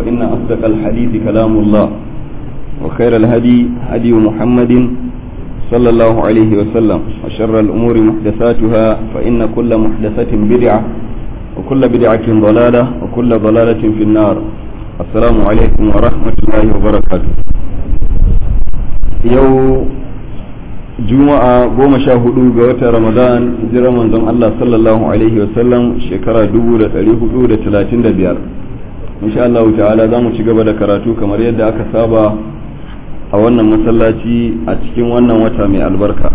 فإن أصدق الحديث كلام الله وخير الهدي هدي محمد صلى الله عليه وسلم وشر الأمور محدثاتها فإن كل محدثة بدعة وكل بدعة ضلالة وكل ضلالة في النار السلام عليكم ورحمة الله وبركاته يوم juma'a goma sha hudu ga watan ramadan hijirar manzon Allah sallallahu alaihi wasallam shekara dubu da dari hudu da talatin da biyar insha Allah ta'ala za mu ci gaba da karatu kamar yadda aka saba a wannan masallaci a cikin wannan wata mai albarka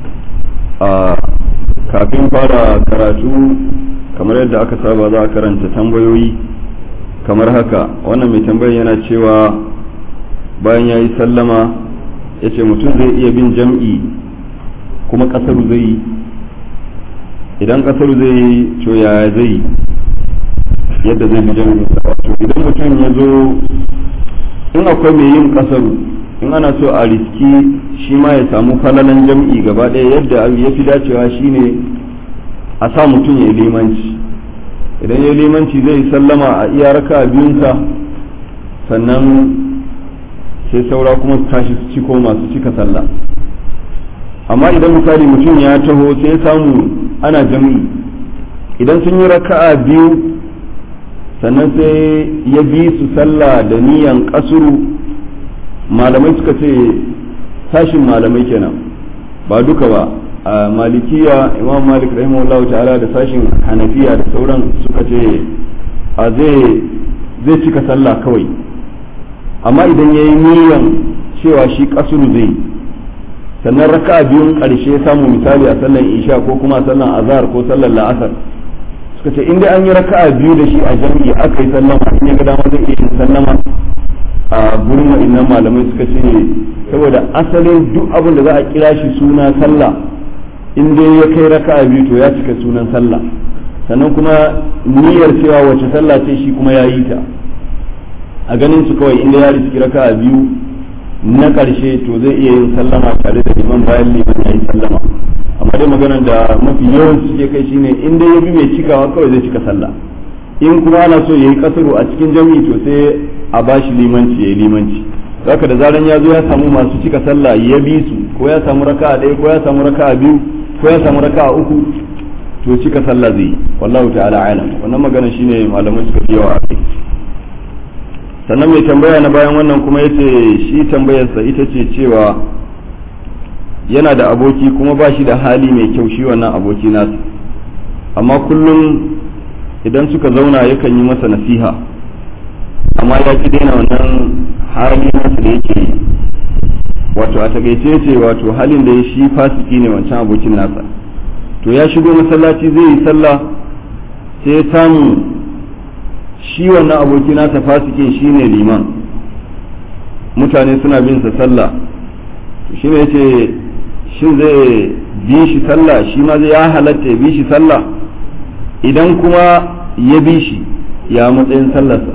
a kafin fara karatu kamar yadda aka saba za a karanta tambayoyi kamar haka wannan mai tambayar yana cewa bayan ya yi sallama ya ce mutum zai iya bin jam'i kuma ƙasar zai yi idan ƙasar zai yi to yaya zai yadda zai bi jam'i to idan mutum ya zo in akwai mai yin ƙasar in ana so a riski shi ma ya samu falalan jam'i gaba ɗaya yadda ya fi dacewa shine a sa mutum ya yi limanci idan ya yi limanci zai sallama a iya raka biyunsa sannan sai saura kuma su tashi su ciko masu cika sallah amma idan misali mutum ya taho sai samu ana jam'i idan sun yi raka'a biyu sannan sai ya bi su sallah da niyan kasuru malamai suka ce sashin malamai kenan ba duka ba a malikiya imam malik rahimahullahu ta'ala da sashin hanafiya da sauran suka ce a zai cika sallah kawai amma idan ya yi niyan cewa shi kasuru zai sannan raka biyun ƙarshe samu misali a sallan isha ko kuma a sallan azhar ko sallan la'asar suka ce inda an yi raka biyu da shi a jam'i aka yi sallama in ya ga dama zai iya yin sallama a gurin wa'annan malamai suka ce saboda asalin duk abin da za a kira shi suna sallah in dai ya kai raka biyu to ya cika sunan sallah sannan kuma niyyar cewa wace sallah ce shi kuma ya yi ta a ganin su kawai inda ya riski raka biyu na ƙarshe to zai iya yin sallama tare da liman bayan liman ya yi sallama amma dai maganar da mafi yawan suke kai shine in dai ya bi mai cikawa kawai zai cika sallah in kuma ana so ya yi kasaru a cikin jami'i to sai a bashi limanci ya yi limanci haka da zaran ya zo ya samu masu cika sallah ya bi su ko ya samu raka'a ɗaya ko ya samu raka'a biyu ko ya samu raka'a uku to cika sallah zai yi wallahu ta'ala alam wannan magana shine malamai suka fi yawa a kai sannan mai tambaya na bayan wannan kuma yace shi tambayarsa ita ce cewa yana da aboki kuma ba shi da hali mai kyau shi wannan aboki nasa amma kullum idan suka zauna yakan yi masa nasiha amma ya ki daina wannan hali nasa da yake yi wato a takaice ce wato halin da ya shi fasiki ne wancan abokin nasa to ya shigo masallaci zai yi sallah sai ya samu shi wannan aboki nasa fasikin shine liman mutane suna bin sa sallah shi ne yace shin zai bi shi sallah shi ma zai ya halatta ya bi shi sallah idan kuma ya bi shi ya matsayin sallarsa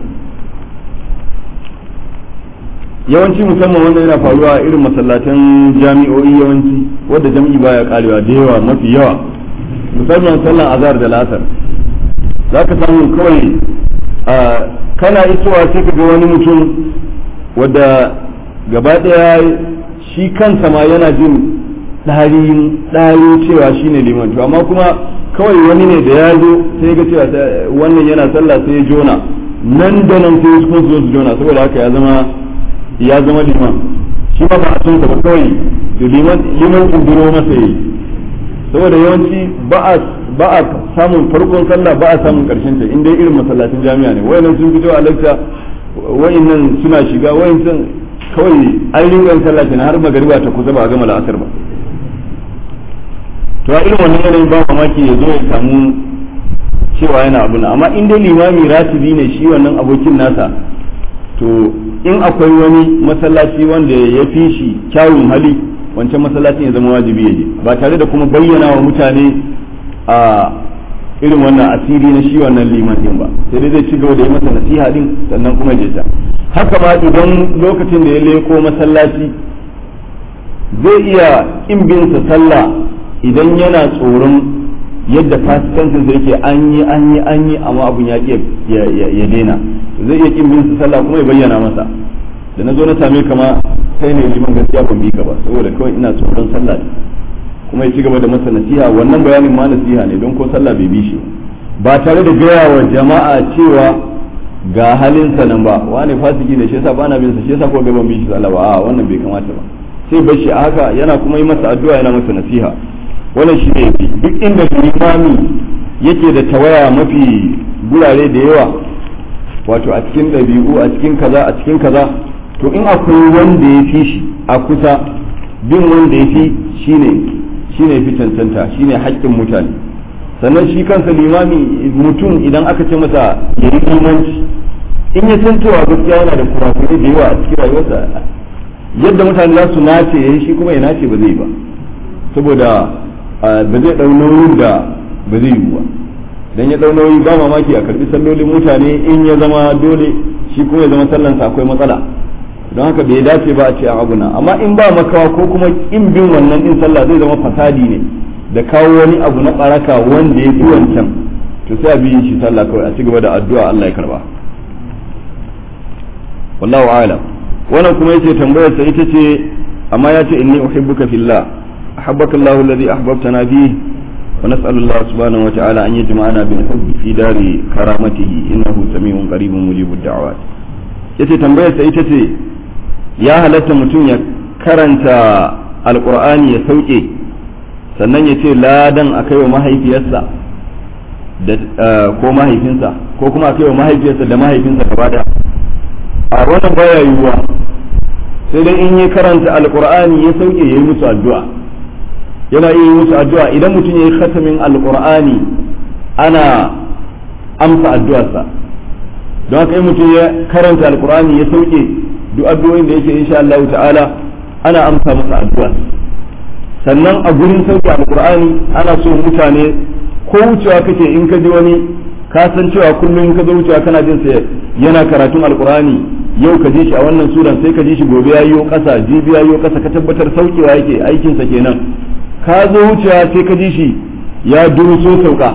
yawanci musamman wanda yana faruwa a irin masallatan jami'o'i yawanci wadda jam'i baya karewa da yawa mafi yawa musamman sallan azhar da lasar za ka samu kawai kana isowa sai ka ga wani mutum wadda gaba ɗaya shi kansa ma yana jin ɗarin ɗari cewa shi ne liman to amma kuma kawai wani ne da ya zo sai ga cewa wannan yana sallah sai ya jona nan da nan sai kuma su zo su jona saboda haka ya zama ya zama liman shi ma ba a son ba kawai to liman liman kunduro masa yi saboda yawanci ba a ba a samun farkon sallah ba a samun karshen ta inda irin masallacin jami'a ne wayannan sun fito a lakta wayannan suna shiga wayannan kawai an ringan sallah kenan har magariba ta kusa ba a gama la'asar ba to a irin wannan yanayin ba mamaki ya zo ya samu cewa yana abu na amma in dai limami ratibi ne shi wannan abokin nasa to in akwai wani masallaci wanda ya fi shi kyawun hali wancan masallacin ya zama wajibi ya je ba tare da kuma bayyana wa mutane a irin wannan asiri na shi wannan liman din ba sai dai zai ci gaba da yi masa nasiha din sannan kuma ya ta haka ma idan lokacin da ya leko masallaci zai iya in bin sa sallah idan yana tsoron yadda fasikancin da yake an yi an yi an yi amma abun ya ya daina zai iya kin bin su sallah kuma ya bayyana masa da na zo na same ka ma kai ne liman gaskiya ban bi ka ba saboda kawai ina tsoron sallah ne kuma ya ci gaba da masa nasiha wannan bayanin ma nasiha ne don ko sallah bai bi shi ba tare da gaya wa jama'a cewa ga halinsa nan ba wani fasiki ne shi yasa bana bin sa shi yasa ko ga ban bi shi sallah ba a wannan bai kamata ba sai bar shi a haka yana kuma yi masa addu'a yana masa nasiha wannan shi ne duk inda limami yake da tawaya mafi gurare da yawa wato a cikin ɗabi'u a cikin kaza a cikin kaza to in akwai wanda ya fi shi a kusa bin wanda ya fi shine shine fi cancanta shine haƙƙin mutane sannan shi kansa limami mutum idan aka ce masa ya yi limanci in ya san cewa gaskiya yana da kurakurai da yawa a cikin rayuwarsa yadda mutane za su nace ya yi shi kuma ya nace ba zai ba saboda ba zai ɗau nauyin da ba zai yi ba dan ya ɗau nauyi ba mamaki a karɓi sallolin mutane in ya zama dole shi kuma ya zama sallansa akwai matsala don haka bai dace ba a ce a abuna amma in ba makawa ko kuma in bin wannan din sallah zai zama fasadi ne da kawo wani abu na baraka wanda ya fi wancan to sai a bi shi sallah kawai a ci gaba da addu'a Allah ya karba wallahu a'lam wannan kuma yace tambayar sa ita ce amma ya ce inni uhibbuka fillah ahabbaka Allahu alladhi ahbabtana fihi wa nas'alu Allah subhanahu wa ta'ala an yajma'ana bil hubbi fi dari karamatihi innahu samiun qaribun mujibud da'awat yace tambayar sa ita ce ya halatta mutum ya karanta alkur'ani ya sauke sannan ya ce ladan a kai wa mahaifiyarsa ko mahaifinsa ko kuma a kai wa mahaifiyarsa da mahaifinsa gaba da a wannan baya yiwuwa sai dai in ya karanta alkur'ani ya sauke ya yi musu addu'a yana iya yi musu addu'a idan mutum ya yi khatamin alkur'ani ana amsa addu'arsa don haka in mutum ya karanta alkur'ani ya sauke duk addu'o'in da yake insha Allah ta'ala ana amsa masa addu'a sannan a gurin sauke alqur'ani ana so mutane ko wucewa kake in ka ji wani ka san cewa kullum ka zo wucewa kana jin sa yana karatun alqur'ani yau ka ji shi a wannan suran sai ka ji shi gobe yayo kasa jibi yayo kasa ka tabbatar saukewa yake aikin sa kenan ka zo wucewa sai ka ji shi ya duruso sauka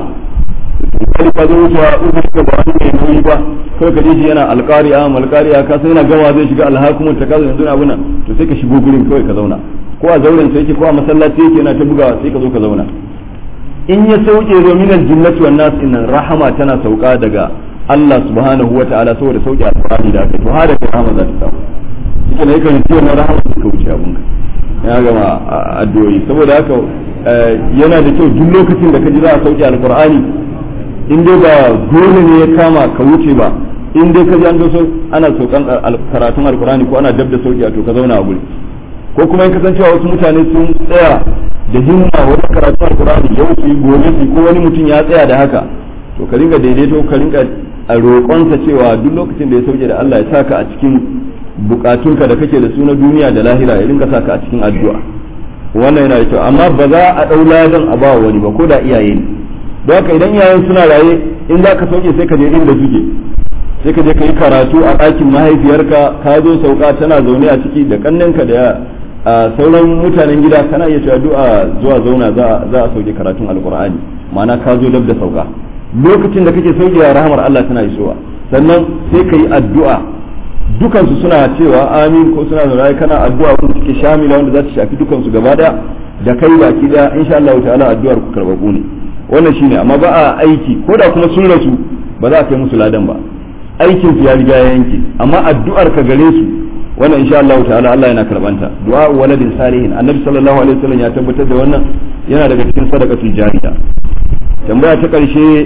kai ka zo wucewa in ka ba wani mai nauyi ba kai ka je shi yana alƙari'a malƙari'a ka san yana gama zai shiga alhakumun ta kaza yanzu abuna to sai ka shigo gurin kawai ka zauna ko a zauren sai yake ko a masallaci yake yana ta bugawa sai ka zo ka zauna in ya sauke zo min aljinnati wan nas innan rahama tana sauka daga Allah subhanahu wa ta'ala saboda sauke alqur'ani da aka to hada kai rahama za ta samu shi ne kan ce wannan rahama ta wuce abun ka ya gama addu'o'i saboda haka yana da kyau duk lokacin da ka ji za a sauke alqur'ani in dai ba dole ne ya kama ka wuce ba in dai ka ji an doso ana saukan karatun alkurani ko ana dab da sauki to ka zauna a guri ko kuma in kasancewa wasu mutane sun tsaya da himma wajen karatun alkurani yau su yi gobe su ko wani mutum ya tsaya da haka to ka ringa daidaito ka ringa a roƙonsa cewa duk lokacin da ya sauke da Allah ya saka a cikin bukatunka da kake da su na duniya da lahira ya ringa saka a cikin addu'a wannan yana da kyau amma ba za a ɗau ladan a ba wani ba ko da iyaye ne don haka idan iyayen suna raye in za ka sauke sai ka je inda suke sai ka je ka yi karatu a ɗakin mahaifiyarka ka zo sauka tana zaune a ciki da kannenka da sauran mutanen gida kana iya cewa du'a zuwa zauna za a sauke karatun alkur'ani ma'ana ka zo dab da sauka lokacin da kake sauke rahamar Allah tana isowa sannan sai ka yi addu'a dukansu suna cewa amin ko suna zaune kana addu'a wanda take shamila wanda za ta shafi dukansu gaba daya da kai baki daya insha Allah ta'ala addu'ar ku karbabu ne wannan shine amma ba a aiki ko da kuma sun rasu ba za a kai musu ladan ba aikin su ya riga ya yanke amma addu'ar ka gare su wannan insha Allah ta'ala Allah yana karbanta du'a waladin salihin annabi sallallahu alaihi wasallam ya tabbatar da wannan yana daga cikin sadaqatul jariya tambaya ta karshe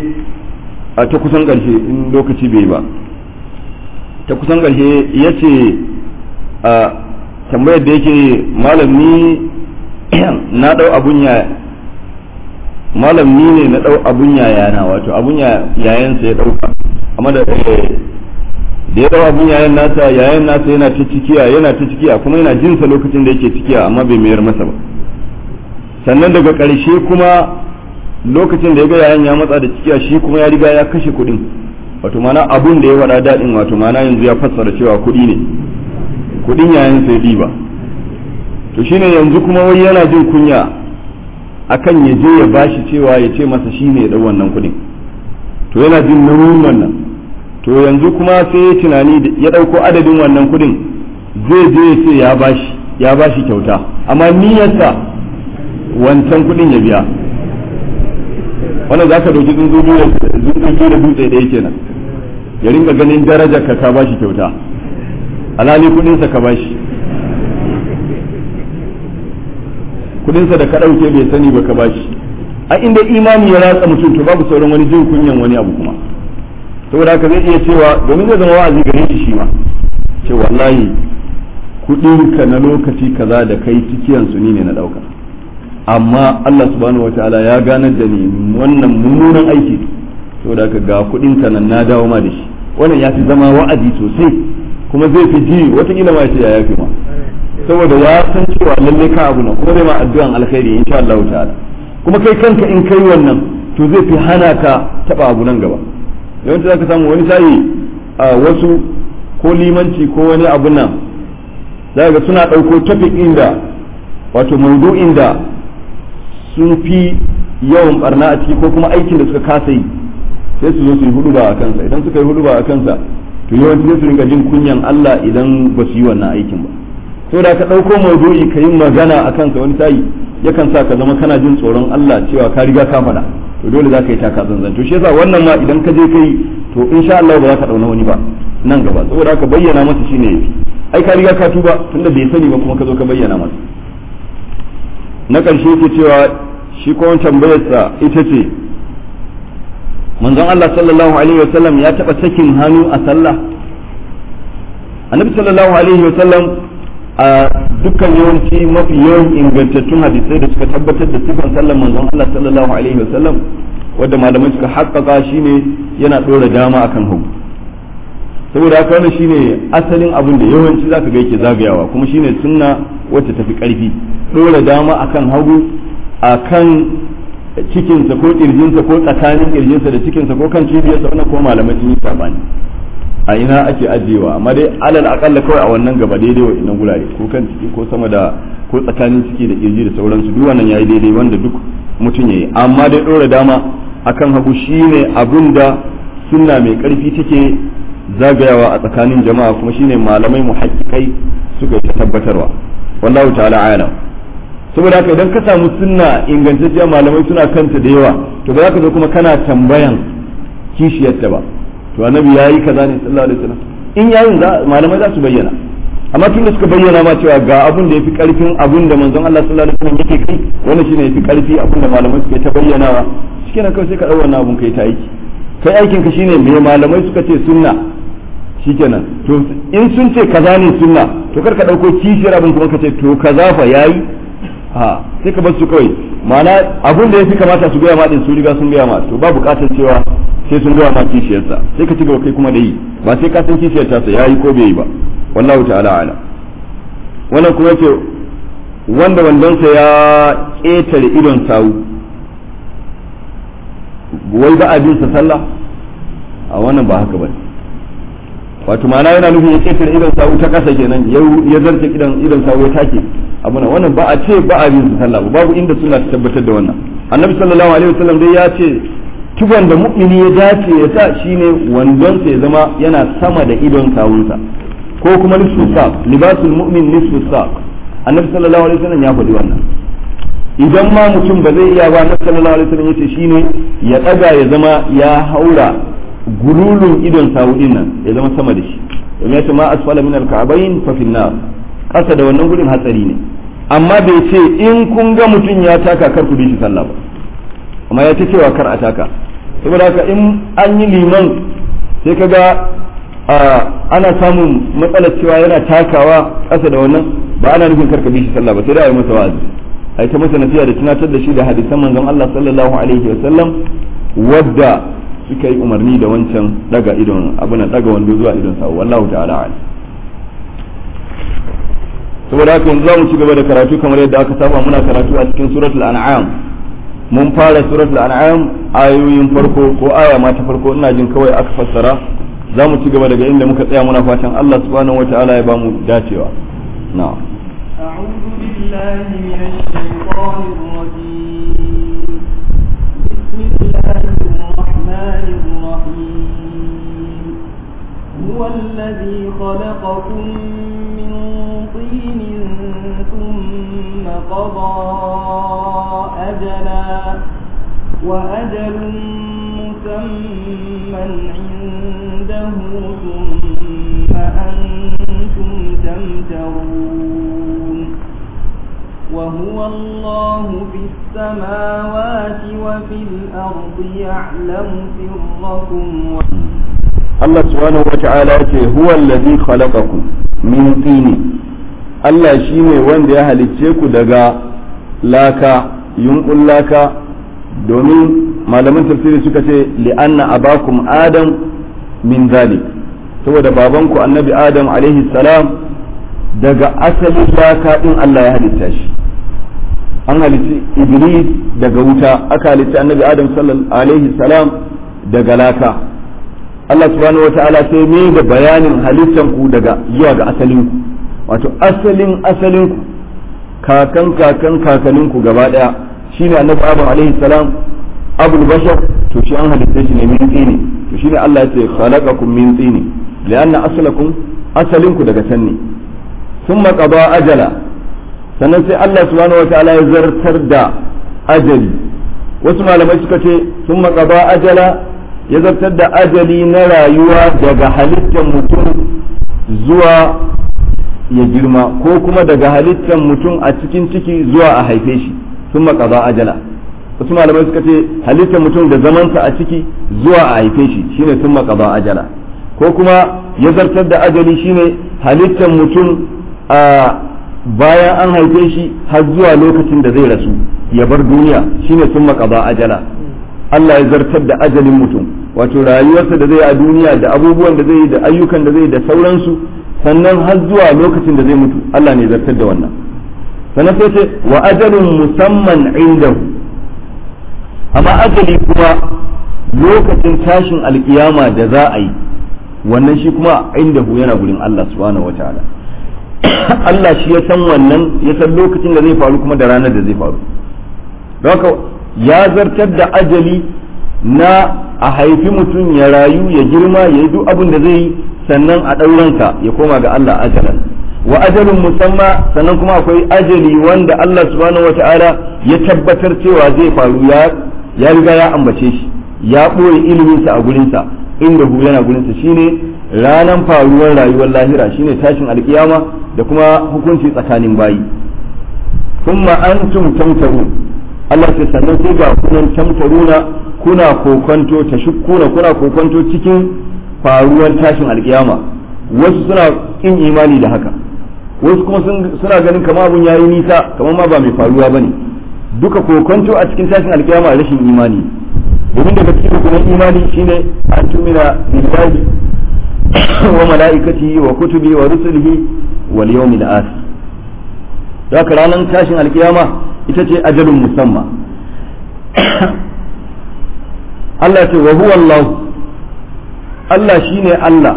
a ta kusan karshe in lokaci bai ba ta kusan karshe yace a tambayar da yake malami na dau abun ya malam ni ne na dau abun yayana wato abun yayansa ya dauka amma da da ya dau abun yayan nasa yayan nasa yana ta cikiya yana ta cikiya kuma yana jin sa lokacin da yake cikiya amma bai mayar masa ba sannan daga ƙarshe kuma lokacin da ya ga yayan ya matsa da cikiya shi kuma ya riga ya kashe kuɗin wato mana abun da ya faɗa daɗin wato mana yanzu ya fassara cewa kuɗi ne kuɗin yayan sai diba to shine yanzu kuma wai yana jin kunya akan ya je ya bashi cewa ya ce masa shi ne ya ɗau wannan kuɗin to yana jin nauyin wannan to yanzu kuma sai tunani ya ɗauko adadin wannan kuɗin zai je ya ce ya bashi ya bashi kyauta amma niyyarsa wancan kuɗin ya biya wannan za ka ɗauki tsuntsu da dutse ɗaya kenan ya ringa ganin darajar ka ka bashi kyauta alhali kuɗinsa ka bashi kuɗinsa da ka ɗauke bai sani ba ka bashi a inda imani ya ratsa mutum to babu sauran wani jin kunyan wani abu kuma saboda haka zai iya cewa domin zai zama wa'azi gare shi shi ma ce wallahi kuɗinka na lokaci kaza da kai cikiyan su ni ne na ɗauka amma Allah subhanahu wataala ya ganar da ni wannan mummunan aiki saboda haka ga kuɗinka nan na dawo ma da shi wannan ya fi zama wa'azi sosai kuma zai fi ji watakila ma ce ya yafi ma saboda ya san cewa lalle ka abu nan kuma zai ma addu'an alkhairi insha Allah ta'ala kuma kai kanka in kai wannan to zai fi hana ka taba abu nan gaba yawanci zaka samu wani sayi a wasu ko limanci ko wani abu nan za ga suna ɗauko topic inda wato maudu'in da sun fi yawan barna a ciki ko kuma aikin da suka kasa yi sai su zo su yi hudu ba a kansa idan suka yi hudu ba a kansa to yawanci sai su ringa jin kunyan Allah idan ba su yi wannan aikin ba saboda ka ɗauko maudu'i ka yi magana a kansa wani sayi yakan sa ka zama kana jin tsoron Allah cewa ka riga ka faɗa to dole za ka yi taka zanzan to shi yasa wannan ma idan ka je kai to insha Allah ba za ka ɗauna wani ba nan gaba saboda haka bayyana masa shine yafi ai ka riga ka tuba tunda bai sani ba kuma ka zo ka bayyana masa na ƙarshe yake cewa shi ko tambayarsa ita ce manzon Allah sallallahu alaihi wasallam ya taɓa sakin hannu a sallah annabi sallallahu alaihi wasallam a dukkan yawanci mafi yawan ingantattun hadisai da suka tabbatar da sifan sallan manzon Allah sallallahu alaihi wasallam wanda malamai suka haƙƙaƙa shine yana ɗora dama akan hagu saboda haka wannan shine asalin abin da yawanci zaka ga yake zagayawa kuma shine sunna wacce tafi ƙarfi ɗora dama akan hagu akan cikinsa ko kirjinsa ko tsakanin kirjinsa da cikinsa ko kan cibiyarsa wannan ko malamai sun yi sabani a ina ake ajiyewa amma dai alal akalla kawai a wannan gaba daidai wa inan gurare ko kan ciki ko sama da ko tsakanin ciki da kirji da sauransu duk wannan yayi daidai wanda duk mutum yayi amma dai dora dama akan hagu shine abin da sunna mai karfi take zagayawa a tsakanin jama'a kuma shine malamai muhaqqiqai suka yi tabbatarwa wallahu ta'ala a'lam saboda haka idan ka samu sunna ingantacciya malamai suna kanta da yawa to ba za ka zo kuma kana tambayan kishiyarta ba to annabi yayi kaza ne sallallahu alaihi wasallam in yayin za malamai za su bayyana amma tun da suka bayyana ma cewa ga abun da yafi karfin abun da manzon Allah sallallahu alaihi wasallam yake kai wannan shine yafi karfi abun da malamai suka ta bayyanawa shikenan kawai sai ka dau wannan abun kai ta aiki kai aikin ka shine me malamai suka ce sunna shikenan to in sun ce kaza ne sunna to kar ka dauko kishiyar abun kuma ka ce to kaza fa yayi ha sai ka bar su kawai ma'ana abun da yafi kamata su gaya ma din su riga sun gaya ma to ba bukatar cewa sai sun gaya ma kishiyarsa sai ka ci gaba kai kuma da yi ba sai ka san kishiyar ta ya yi ko bai yi ba wallahu ta'ala ala wannan kuma yace wanda wandonsa ya ƙetare idon sawu wai ba a bin sa sallah a wannan ba haka bane wato ma'ana yana nufin ya ƙetare idon sawu ta ƙasa kenan ya zarce idon idon sawu ya take abuna wannan ba a ce ba a bin sa sallah babu inda suna ta tabbatar da wannan annabi sallallahu alaihi wasallam dai ya ce tuban da mu'mini ya dace ya sa shine wandonsa ya zama yana sama da idon kawunsa ko kuma nisfu saq libasul mu'min nisfu saq annabi sallallahu alaihi wasallam ya faɗi wannan idan ma mutum ba zai iya ba annabi sallallahu alaihi wasallam yace shine ya daga ya zama ya haura gululun idon sawudin nan ya zama sama da shi domin yace ma asfala min al-ka'bayn fa fi nar kasa da wannan gurin hatsari ne amma bai ce in kun ga mutum ya taka kar ku bi shi sallah ba amma ya ta cewa kar a taka saboda haka in an yi liman sai kaga ana samun matsalar cewa yana takawa ƙasa da wannan ba ana nufin karka bi shi sallah ba sai da yi masa wa'azi ai ta masa nasiha da tunatar da shi da hadisan manzon Allah sallallahu alaihi wa sallam wadda suka yi umarni da wancan daga idon abin daga wando zuwa idon sa wallahu ta'ala a'lam saboda haka yanzu za mu ci gaba da karatu kamar yadda aka saba muna karatu a cikin suratul an'am mun fara suratul an'am ayoyin farko ko aya ma ta farko ina jin kawai aka fassara za mu ci gaba daga inda muka tsaya muna fatan Allah subhanahu wata'ala ya ba mu dacewa na'am أعوذ بالله من الشيطان الرجيم بسم الله الرحمن الرحيم هو الذي خلقكم من طين ثم قضى أجلا وأجل مسمى عنده ثم أنتم تمترون وهو الله في السماوات وفي الأرض يعلم سركم Allah subhanahu wa ta'ala ce huwa allazi khalaqakum min tini Allah shine wanda ya halicce ku daga laka yunkun laka domin malaman tafsiri suka ce li'anna abakum adam min zalik saboda babanku annabi adam alaihi salam daga asalin laka din Allah ya halitta shi an halitti iblis daga wuta aka halitta annabi adam sallallahu alaihi salam daga laka Allah subhanahu wata'ala sai ne da bayanin halittan ku daga zuwa ga asalin ku wato asalin asalin ku kakan kakan kakanin ku gaba daya shine annabi adam alaihi salam abul bashar to shi an halitta shi ne min tsini to shine Allah ya ce khalaqakum min tsini lianna aslakum asalin ku daga can ne thumma qada ajala sannan sai Allah subhanahu wata'ala ya zartar da ajali wasu malamai suka ce thumma qada ajala ya zartar da ajali na rayuwa daga halittar mutum zuwa ya girma ko kuma daga halittar mutum a cikin ciki zuwa a haife shi sun makaza ajala wasu malamai suka ce halittar mutum da zamansa a ciki zuwa a haife shi shine sun makaza ajala ko kuma ya zartar da ajali shine halittar mutum a bayan an haife shi har zuwa lokacin da zai rasu ya bar duniya shine sun makaza ajala Allah ya zartar da ajalin mutum wato rayuwarsa da zai a duniya da abubuwan da zai yi da ayyukan da zai da sauransu sannan har zuwa lokacin da zai mutu Allah ne zartar da wannan sannan sai ce wa ajalun musamman indahu amma ajali kuma lokacin tashin alkiyama da za a yi wannan shi kuma indahu yana gurin Allah subhanahu wataala Allah shi ya san wannan ya san lokacin da zai faru kuma da ranar da zai faru haka ya zartar da ajali na a haifi mutum ya rayu ya girma ya yi duk abin da zai yi sannan a ɗauransa ya koma ga Allah ajalan wa ajalin musamma sannan kuma akwai ajali wanda Allah subhanahu wata'ala ya tabbatar cewa zai faru ya ya riga ya ambace shi ya ɓoye iliminsa a gurinsa inda hu yana gurinsa shine ranan faruwar rayuwar lahira shine tashin alkiyama da kuma hukunci tsakanin bayi kuma antum tamtarun Allah ce sannan sai ga kunan tamtaruna kuna kokonto ta shukkuna kuna kokonto cikin faruwar tashin alkiyama wasu suna kin imani da haka wasu kuma suna ganin kama abun yayi nisa kamar ma ba mai faruwa bane duka kokonto a cikin tashin alkiyama rashin imani domin daga cikin rukunin imani shine an tumina billahi wa mala'ikatihi wa kutubi wa rusulihi wal yawmil akhir haka ranar tashin alkiyama ita ce ajalun musamma Allah ce wa huwa Allah Allah shine Allah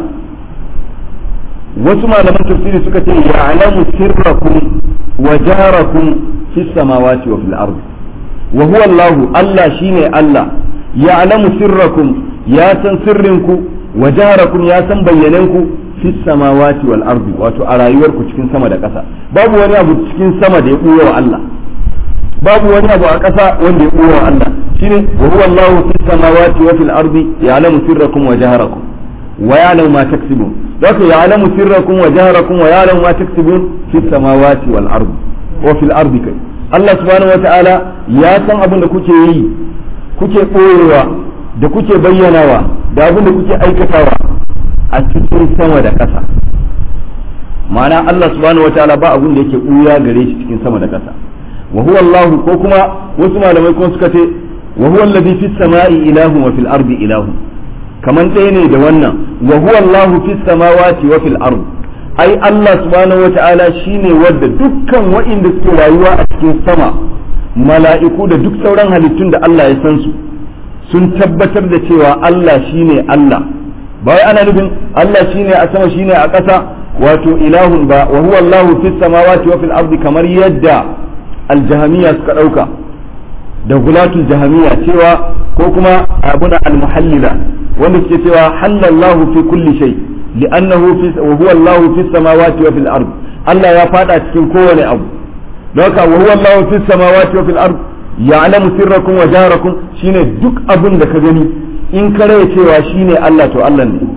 wasu malaman tafsiri suka ce ya'lamu sirrakum wa jarakum fis samawati wa fil ardi wa huwa Allah Allah shine Allah ya'lamu sirrakum ya san sirrinku wa jarakum ya san bayyananku fis samawati wal ardi wato a rayuwarku cikin sama da ƙasa babu wani abu cikin sama da ya ɓuya wa Allah babu wani abu a ƙasa wanda ya ɓuya wa Allah shine wa huwa Allahu fis samawati wa fil ardi ya'lamu sirrakum wa jaharakum wa ya'lamu ma taksibun zaka ya'lamu sirrakum wa jaharakum wa ya'lamu ma taksibun fis samawati wal ardi wa fil ardi kai Allah subhanahu wa ta'ala ya san abin da kuke yi kuke ɓoyewa da kuke bayyanawa da abin da kuke aikatawa a cikin sama da ƙasa ma'ana Allah subhanahu wa ta'ala ba abin da yake ɓuya gare shi cikin sama da ƙasa wa huwa Allah ko kuma wasu malamai kuma suka ce wa huwa alladhi fis sama'i ilahun wa fil ardi ilahun kaman ɗaya ne da wannan wa huwa Allah fis samawati wa fil ardi ai Allah subhanahu wa ta'ala shine wanda dukkan wa'inda suke rayuwa a cikin sama mala'iku da duk sauran halittun da Allah ya san su sun tabbatar da cewa Allah shine Allah ba wai ana nufin Allah shine a sama shine a ƙasa wato ilahun ba wa huwa Allahu fis samawati wa fil ardi kamar yadda aljahamiya suka ɗauka da gulatul jahamiya cewa ko kuma abuna almuhallila wanda suke cewa halallahu fi kulli shay li'annahu fi wa huwa Allah fi samawati wa fil ard Allah ya fada cikin kowane abu don haka wa huwa Allah fi samawati wa fil ard ya'lamu sirrakum wa jaharakum shine duk abin da ka gani in ka rai cewa shine Allah to Allah ne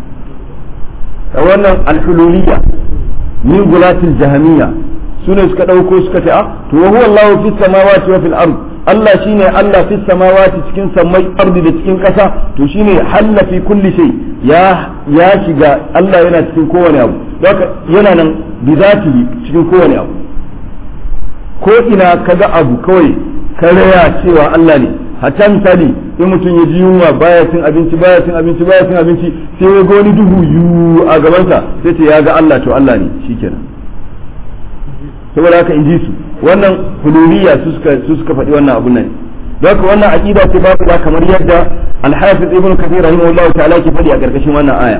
wannan al-hululiyya min gulatil jahamiyya sune suka dauko suka ce ah to wa huwa Allah fi samawati wa fil ard Allah shine Allah fi samawati cikin sammai ardi da cikin kasa to shine halla fi kulli shay ya ya shiga Allah yana cikin kowane abu haka yana nan bi zatihi cikin kowane abu ko ina kaga abu kawai ka raya cewa Allah ne hatta misali in mutum ya ji yunwa baya cin abinci baya cin abinci baya cin abinci sai ya ga wani duhu yu a gabansa sai ce ya ga Allah to Allah ne shikenan saboda haka in ji su wannan huluriya su suka su suka faɗi wannan abun nan don haka wannan aqida ce babu da kamar yadda al-hafiz ibn kathir rahimahullahu ta'ala ke faɗi a karkashin wannan aya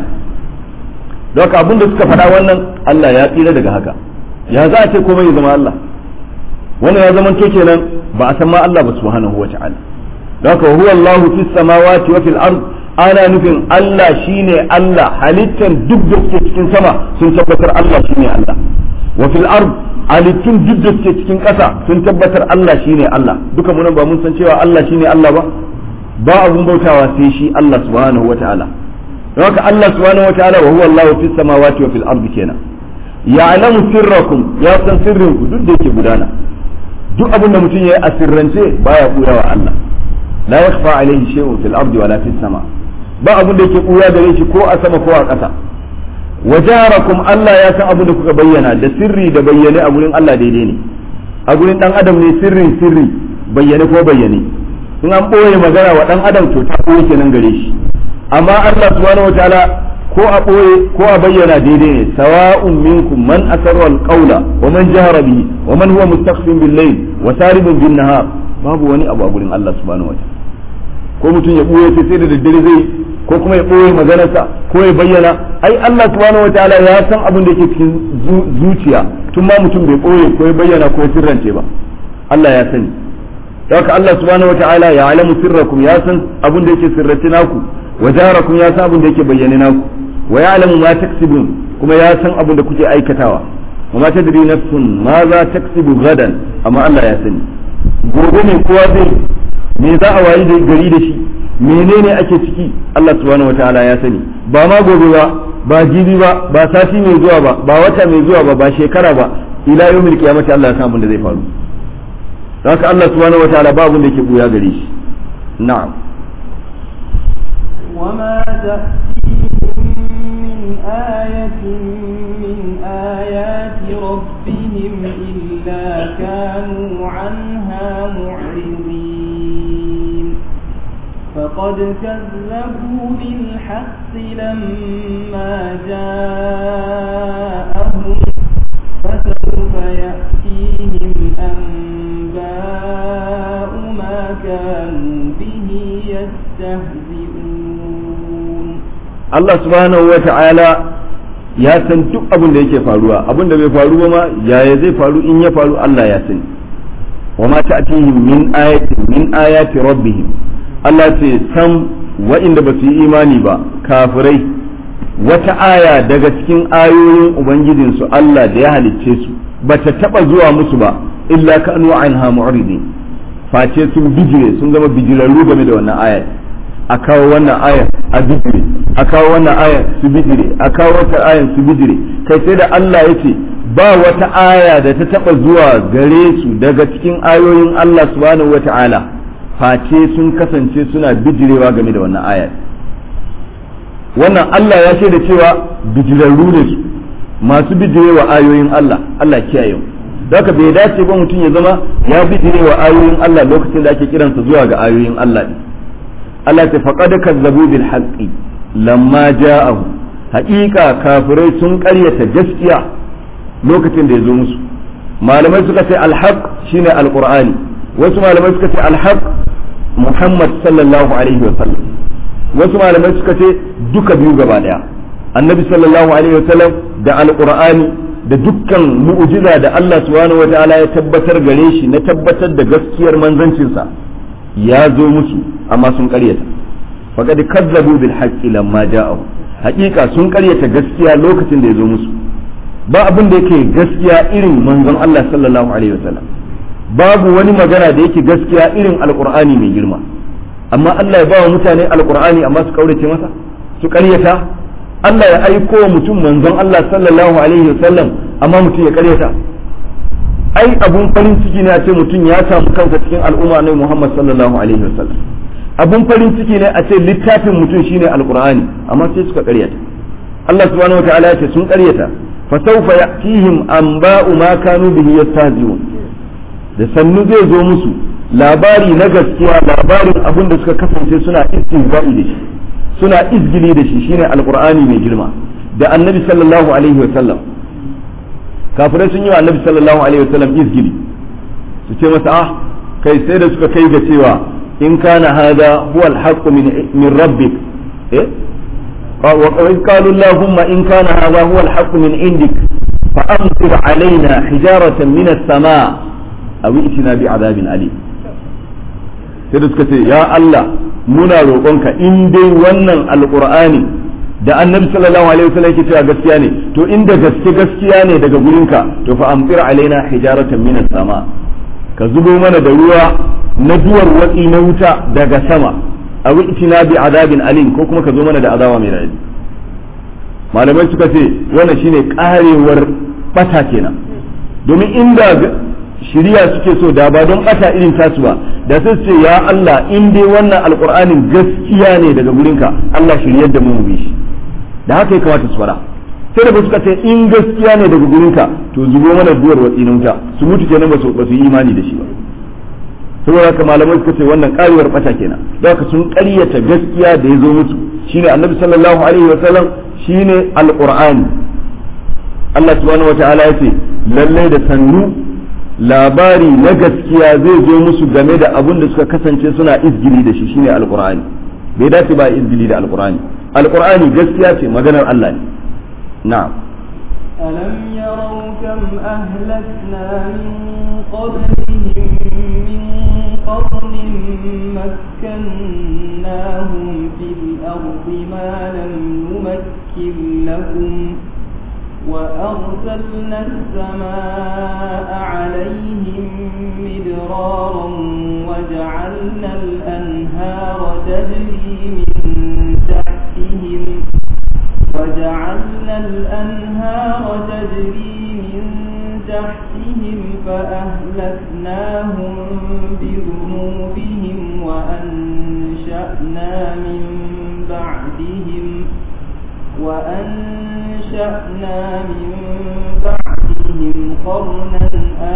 don haka abin da suka faɗa wannan Allah ya tsira daga haka ya za a ce komai ya zama Allah wannan ya zama to kenan ba a san ma Allah ba subhanahu wa ta'ala don haka huwa Allah fi samawati wa fil ard ana nufin Allah shine Allah halittan duk da suke cikin sama sun tabbatar Allah shine Allah wa fil ard halittun duk da suke cikin ƙasa sun tabbatar Allah shine Allah duka mun ba mun san cewa Allah shine Allah ba ba abun bautawa sai shi Allah subhanahu wa ta'ala don haka Allah subhanahu wa ta'ala wa huwa Allah fi samawati wa fil ard kenan ya'lamu sirrakum ya san sirrinku duk da yake gudana duk abin da mutum ya yi a sirrance baya buya wa Allah la yakhfa alayhi shay'un fil ardi wala fis sama ba abin da yake buya gare shi ko a sama ko a ƙasa wajarakum Allah ya san abin da kuka bayyana da sirri da bayyane a gurin Allah daidai ne a gurin dan adam ne sirrin sirri bayyane ko bayyane in an boye magana wa dan adam to ta boye kenan gare shi amma Allah subhanahu wataala ko a ɓoye ko a bayyana daidai ne sawa'un minkum man asarra alqawla wa man jahara bihi wa man huwa mustaqfin bil layl wa saribun bin nahar babu wani abu a gurin Allah subhanahu wataala ko mutum ya ɓoye sai sai da daddare zai ko kuma ya ɓoye maganarsa ko ya bayyana ai Allah subhanahu wataala ya san abin da yake cikin zuciya tun ma mutum bai ɓoye ko ya bayyana ko ya sirrance ba Allah ya sani haka Allah subhanahu wataala ya alamu sirrakum ya san abin da yake sirrace naku wa jaharakum ya san abin da yake bayyane naku wa ya'lamu ma taksibun kuma ya san abin da kuke aikatawa wa ma tadri nafsun ma za taksibu gadan amma Allah ya sani gobe ne kowa zai me za a wayi da gari da shi menene ake ciki Allah subhanahu wataala ya sani ba ma gobe ba ba jibi ba ba sati mai zuwa ba ba wata mai zuwa ba ba shekara ba ila yawmil qiyamati Allah ya san abin da zai faru haka Allah subhanahu wataala ba abin da yake buya gare shi na'am وما تأتيهم من آية من آيات ربهم إلا كانوا عنها معرضين فقد كذبوا بالحق لما جاءهم فسوف يأتيهم أنباء ما كانوا به يستهزئون Allah subhanahu wa ta'ala ya san duk abin da yake faruwa abin da bai faru ba ma yaya zai faru in ya faru Allah ya sani wa ma ta'tihim min ayatin min ayati rabbihim Allah ce san wa'inda ba su yi imani ba kafirai wata aya daga cikin ayoyin ubangijinsu Allah da ya halicce su ba ta taba zuwa musu ba illa kanu anha mu'ridin face sun bijire sun zama bijirarru game da wannan aya a kawo wannan aya a bijire a kawo wannan aya su bijire a kawo wata aya su bijire kai sai da Allah ya ce ba wata aya da ta taba zuwa gare su daga cikin ayoyin Allah subhanahu wata'ala face sun kasance suna bijirewa game da wannan aya wannan Allah ya ce da cewa bijirarru ne su masu bijirewa ayoyin Allah Allah kiyaye mu haka bai dace ba mutum ya zama ya bijirewa ayoyin Allah lokacin da ake kiransa zuwa ga ayoyin Allah ne Allah ta faqad kazzabu bil haqqi lamma ja'ahu haƙiƙa kafirai sun ƙaryata gaskiya lokacin da ya zo musu malamai suka ce alhaq shine alqur'ani wasu malamai suka ce alhaq muhammad sallallahu alaihi wa sallam wasu malamai suka ce duka biyu gaba daya annabi sallallahu alaihi wa sallam da alqur'ani da dukkan mu'jiza da Allah subhanahu wa ta'ala ya tabbatar gare shi na tabbatar da gaskiyar manzancinsa ya zo musu amma sun ƙaryata faqad kazzabu bil haqqi lamma ja'ahu hakika sun karyata gaskiya lokacin da ya zo musu ba abin da yake gaskiya irin manzon Allah sallallahu alaihi wasallam babu wani magana da yake gaskiya irin alqur'ani mai girma amma Allah ya ba wa mutane alqur'ani amma su kaurace masa su karyata Allah ya aiko wa mutum manzon Allah sallallahu alaihi wasallam amma mutum ya karyata ai abun farin ciki ne a ce mutum ya samu kansa cikin al'umma ne Muhammad sallallahu alaihi wasallam abun farin ciki ne a ce littafin mutum shine alqur'ani amma sai suka karyata Allah subhanahu wataala ya ce sun karyata fa sawfa ya'tihim anba'u ma kanu bihi yastahzi'un da sannu zai zo musu labari na gaskiya labarin abin da suka kasance suna istihza'i da shi suna izgili da shi shine alqur'ani mai girma da annabi sallallahu alaihi wasallam kafirai sun yi wa annabi sallallahu alaihi wasallam izgili su ce masa ah kai sai da suka kai ga cewa in kana hada huwa alhaqqu min min rabbik eh wa qalu allahumma in kana hada huwa alhaqqu min indik fa amtir alaina hijaratan min as-samaa aw itina bi adabin alim sai da suka ce ya Allah muna roƙonka in dai wannan alqur'ani da annabi sallallahu alaihi wasallam yake cewa gaskiya ne to inda gaske gaskiya ne daga gurinka to fa amtir alaina hijaratan min sama ka zubo mana da ruwa na duwar watsi na wuta daga sama a itina bi azabin alim ko kuma ka zo mana da azaba mai radadi malamai suka ce wannan shine karewar bata kenan domin inda shiriya suke so da ba don bata irin tasu ba da sai ce ya Allah in dai wannan alqur'anin gaskiya ne daga gurinka Allah shiryar da mu mu bi shi da haka ya kamata su fara sai da ba suka ce in gaskiya ne daga gurinka to zubo mana duwar watsi na wuta su mutu kenan ba su ba su yi imani da shi ba saboda haka malamai suka ce wannan karewar bata kenan da haka sun ƙaryata gaskiya da ya zo musu shine annabi sallallahu alaihi wa sallam shine alqur'ani Allah subhanahu wataala ya ce lalle da sannu labari na gaskiya zai zo musu game da abin da suka kasance suna izgili da shi shine alqur'ani bai dace ba izgili da alqur'ani alqur'ani gaskiya ce maganar Allah ne na'am ألم يروا كم أهلكنا من قبلهم من قرن مكناهم في الأرض ما لم نمكن لهم وأرسلنا السماء عليهم مدرارا وجعلنا الأنهار تجري من تحتهم وجعلنا الأنهار تجري من تحتهم فأهلكناهم بذنوبهم وأنشأنا من بعدهم وأنشأنا من بعدهم قرنا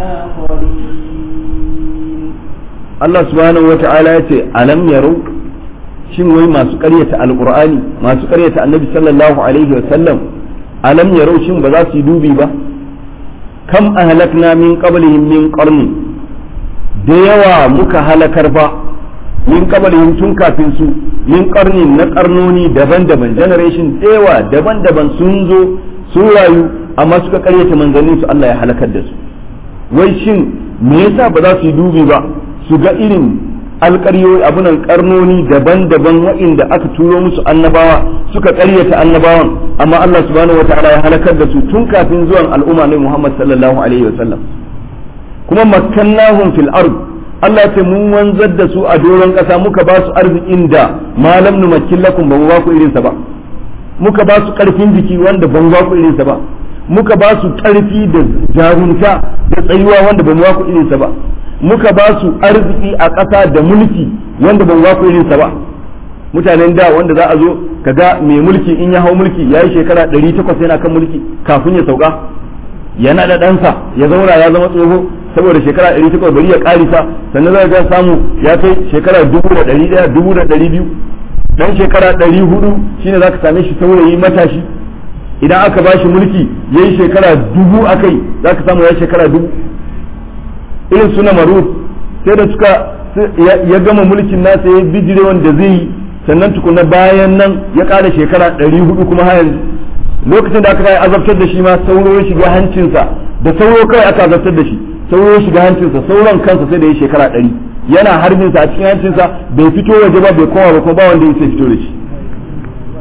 آخرين Allah subhanahu wa ta'ala ya ce alam yaro shin wai masu ƙaryata alqur'ani masu ƙaryata annabi sallallahu alaihi wa sallam alam yaro shin ba za su yi dubi ba kam ahlakna min qablihim min qarni da yawa muka halakar ba min qablihim tun kafin su min qarni na karnoni daban-daban generation da yawa daban-daban sun zo sun rayu amma suka ƙaryata manzannin su Allah ya halakar da su wai shin me yasa ba za su yi dubi ba su ga irin alƙaryoyi abunan karnoni daban-daban waɗanda aka turo musu annabawa suka ƙaryata annabawan amma Allah subhanahu wata'ala ya halakar da su tun kafin zuwan al'umma ne Muhammad sallallahu alaihi wa sallam kuma makkannahum fil ard Allah ce mun wanzar da su a doron ƙasa muka ba su arzikin da malam numakkin lakum ba mu ba ku irinsa ba muka ba su ƙarfin jiki wanda ba mu ba ku irinsa ba muka ba su ƙarfi da jarunta da tsayuwa wanda ba mu ba ku irinsa ba muka ba su arziki a ƙasa da mulki wanda ban ba ku irinsa ba mutanen da wanda za a zo kaga mai mulki in ya hau mulki ya yi shekara 800 yana kan mulki kafin ya sauka yana da ɗansa ya zauna ya zama tsoho saboda shekara 800 bari ya ƙarisa sannan za ga samu ya kai shekara 1100 1200 dan shekara 400 shine za ka same shi saurayi matashi idan aka ba shi mulki ya yi shekara dubu a kai za ka samu ya shekara dubu irin suna maruf sai da suka ya gama mulkin nasa ya bijire wanda zai yi sannan tukuna bayan nan ya ƙara shekara ɗari hudu kuma har yanzu lokacin da aka kai azabtar da shi ma sauro ya shiga hancinsa da sauro kai aka azabtar da shi sauro ya shiga hancinsa sauron kansa sai da ya shekara ɗari yana harbinsa a cikin hancinsa bai fito waje ba bai koma ba kuma ba wanda ya sai fito da shi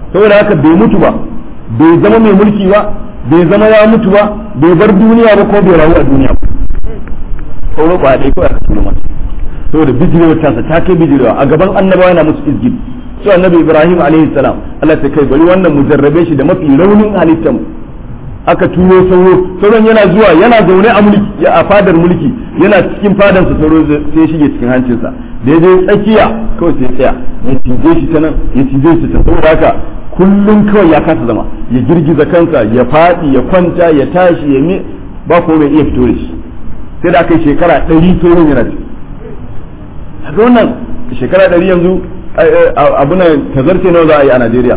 saboda haka bai mutu ba bai zama mai mulki ba bai zama ya mutu ba bai bar duniya ba ko bai rayu a duniya ba sauro ba dai kawai aka turo masa saboda bijirewa tasa ta kai bijirewa a gaban annabawa yana musu izgid su annabi ibrahim alaihi salam Allah ta kai bari wannan mu jarrabe shi da mafi raunin halittar mu aka turo sauro sauron yana zuwa yana zaune a mulki a fadar mulki yana cikin fadan sa sauro sai shige cikin hancinsa da ya je tsakiya kawai sai tsaya ya cije shi ta nan ya cije shi ta saboda haka kullum kawai ya kasa zama ya girgiza kansa ya faɗi ya kwanta ya tashi ya me ba ko mai iya fito da shi sai da aka yi shekara ɗari sauron yana ciki haka wannan shekara ɗari yanzu abunan tazarce nawa za a yi a Najeriya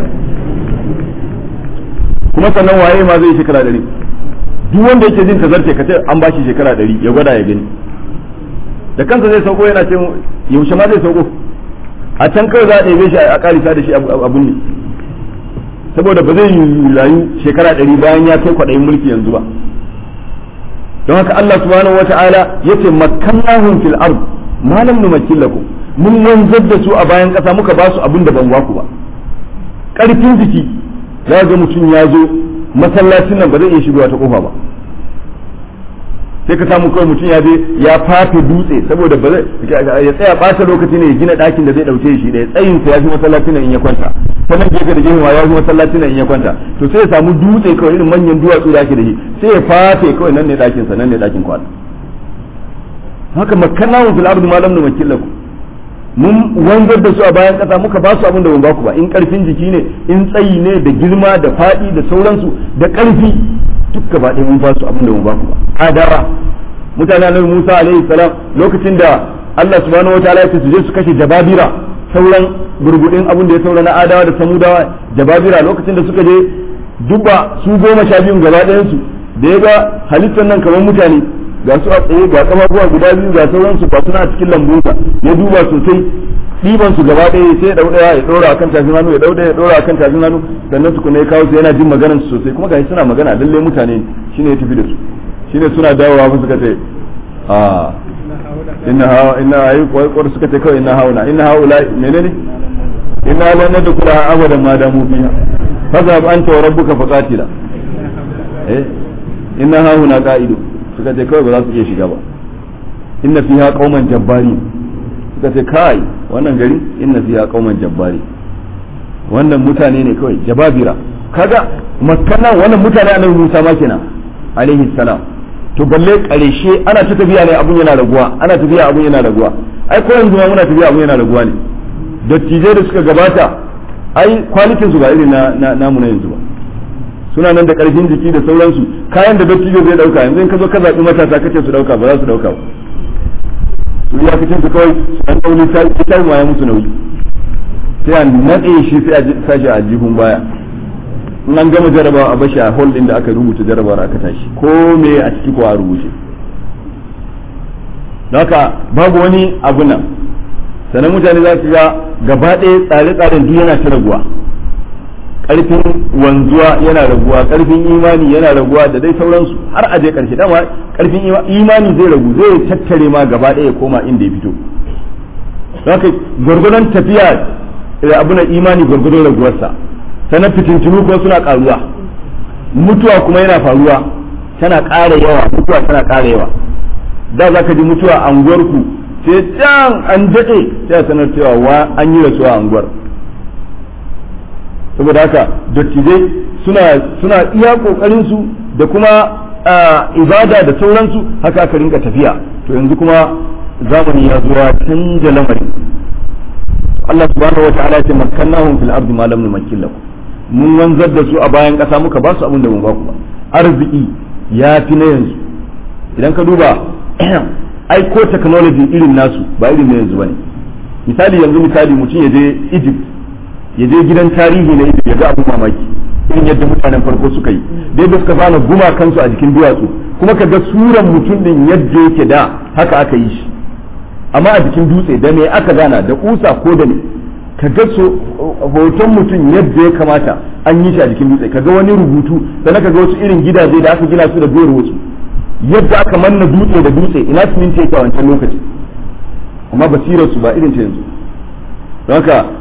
kuma sannan waye ma zai yi shekara ɗari duk wanda yake jin tazarce ka ce an ba shi shekara ɗari ya gwada ya gani da kansa zai sauko yana ce yaushe ma zai sauko a can kawai za a ɗebe shi a ƙarisa da shi abun ne saboda ba zai yi rayu shekara ɗari bayan ya kai kwaɗayin mulki yanzu ba don haka Allah subhanahu wata'ala yace makkannahum fil ard ma lam numakkin lakum mun wanzar da su a bayan ƙasa muka ba su abin da ban baku ba ƙarfin jiki za ga mutum ya zo masallacin nan ba zai iya shigowa ta kofa ba sai ka samu kawai mutum ya je ya fafe dutse saboda ba zai ya tsaya ɓata lokaci ne ya gina ɗakin da zai ɗauke shi ɗaya tsayin sa ya fi masallacin nan in ya kwanta ta nan gefe da gefe ma ya fi masallacin nan in ya kwanta to sai ya samu dutse kawai irin manyan duwatsu da ake da shi sai ya fafe kawai nan ne ɗakin sa nan ne ɗakin kwana haka makkannahu fil ardi ma lam numakkil lakum mun wanzar da su a bayan kasa muka ba su abin da ban baku ba in karfin jiki ne in tsayi ne da girma da faɗi da sauransu da karfi duk gaba ɗaya mun ba su abin da ban baku ba adawa mutane annabi Musa alaihi salam lokacin da Allah subhanahu wataala ya ce su je su kashe jababira sauran gurgudin abin da ya saura na adawa da samudawa jababira lokacin da suka je duba su goma sha biyun gaba ɗayan su da ya ga halittar nan kamar mutane ga su a tsaye ga kamaruwa guda biyu ga sauransu ba suna a cikin lambunsa ya duba sosai ɗiban su gaba ɗaya sai ya ɗauɗaya ya ɗora akan tafin hannu ya ɗauɗaya ya ɗora akan tafin hannu sannan tukuna ya kawo su yana jin maganar su sosai kuma gashi suna magana lalle mutane shine ya tafi da su shine suna dawowa ba suka ce a inna hawa inna ayi kwaikwar suka ce kawai inna hauna inna haula menene inna la nadkhula abadan ma damu fiha fazhab anta wa rabbuka faqatila eh inna hauna qa'idu suka ce kawai ba za su iya shiga ba inna fiha qauman jabbari suka ce kai wannan gari inna fiha qauman jabbari wannan mutane ne kawai jababira kaga makana wannan mutane annabi Musa ma kenan alaihi salam to balle karshe ana ta tafiya ne abun yana raguwa ana tafiya abun yana raguwa ai ko yanzu ma muna tafiya abun yana raguwa ne dattijai da suka gabata ai kwalitin su ba irin na namu na yanzu ba suna nan da karfin jiki da sauransu kayan da dattijo zai dauka yanzu in ka zo ka zaɓi matasa kace su dauka ba za su dauka ba su ya kace su kawai an dauni ta ta ma ya musu nauyi sai a nade shi sai a sashi a jihun baya in an gama jarabawa a bashi a hall din da aka rubuta jarabawar aka tashi ko me a ciki ko a rubuce haka babu wani abu nan sannan mutane za su ga gaba ɗaya tsare-tsaren duk yana ta raguwa karfin wanzuwa yana raguwa karfin imani yana raguwa da dai sauransu har aje karshe dama karfin imani zai ragu zai tattare ma gaba ɗaya koma inda ya fito haka gwargwadon tafiya da abu na imani gwargwadon raguwarsa sannan fitintunu kuma suna karuwa mutuwa kuma yana faruwa tana ƙara yawa mutuwa tana ƙara yawa da za ka ji mutuwa a unguwarku sai can an daɗe sai a sanar cewa wa an yi rasuwa a unguwar saboda haka dattijai suna suna iya kokarin su da kuma ibada da sauransu haka aka rinka tafiya to yanzu kuma zamani ya zuwa canja lamarin Allah subhanahu wataala ya ce makkannahum fil ardi ma lam numakkin lakum mun wanzar da su a bayan kasa muka ba su abin da mun ba ku ba arziki ya fi na yanzu idan ka duba ai ko technology irin nasu ba irin na yanzu bane misali yanzu misali mutum ya je Egypt ya je gidan tarihi na Egypt ya ga abin mamaki irin yadda mutanen farko suka yi da yadda suka fana guma kansu a jikin duwatsu kuma ka ga suran mutum din yadda yake da haka aka yi shi amma a jikin dutse da me aka gana da kusa ko da me ka ga hoton mutum yadda ya kamata an yi shi a jikin dutse ka ga wani rubutu sannan ka ga wasu irin gidaje da aka gina su da duwar wasu yadda aka manna dutse da dutse ina siminti yake a wancan lokaci amma basirar su ba irin ta yanzu don haka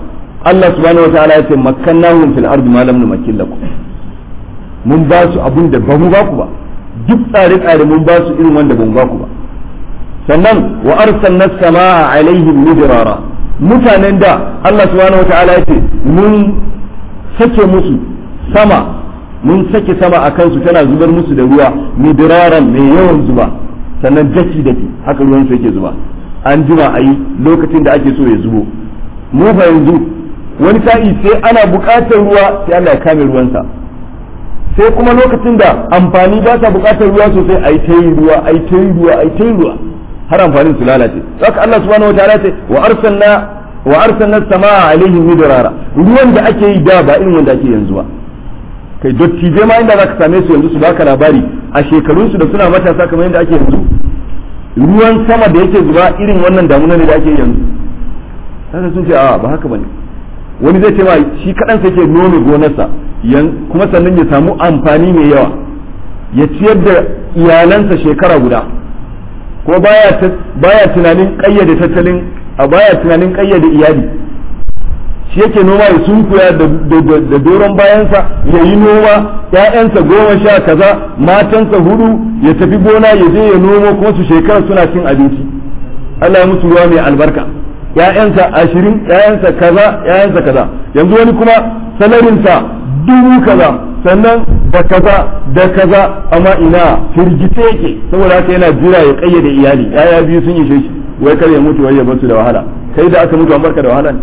Allah subhanahu wataala ya ce makkannahum fil ardi ma lam numakkin lakum mun ba su abun da ba mu ba ku ba duk tsare-tsare mun ba su irin wanda ba mu ba ku ba sannan wa arsalna samaa alaihim midrara mutanen da Allah subhanahu wataala ya ce mun sake musu sama mun sake sama a kansu tana zubar musu da ruwa midraran mai yawan zuba sannan daki daki haka ruwan su yake zuba an jima a yi lokacin da ake so ya zubo mu fa yanzu wani sa'i sai ana buƙatar ruwa sai Allah ya kame ruwansa sai kuma lokacin da amfani ba ta buƙatar ruwa sosai a yi ta yi ruwa a yi ta yi ruwa a yi ta yi ruwa har amfanin su lalace haka Allah subhanahu wa ta'ala ce wa arsalna wa arsalna samaa alaihim midrara ruwan da ake yi da ba irin wanda ake yanzu ba kai dottijai ma inda zaka same su yanzu su baka labari a shekarun su da suna matasa kamar yadda ake yanzu ruwan sama da yake zuba irin wannan damuna ne da ake yanzu haka sun ce a ba haka bane wani zai ce ma shi kadan sai ke nome gonarsa kuma sannan ya samu amfani mai yawa ya ciyar da iyalansa shekara guda ko baya baya tunanin kayyade tattalin a baya tunanin kayyade iyali shi yake noma ya sunkuya da doron bayansa ya yi noma ‘ya'yansa goma sha kaza matansa hudu ya tafi gona ya je ya nomo kuma su shekara suna cin abinci Allah ya musu ruwa mai albarka ‘ya'yansa ashirin ‘ya'yansa kaza ‘ya'yansa kaza yanzu wani kuma salarinsa dubu kaza sannan da kaza da kaza amma ina firgice yake saboda haka yana jira ya kayyade iyali ‘ya'ya biyu sun yi shi wai kar ya mutu wai ya basu da wahala kai da aka mutu an barka da wahala ne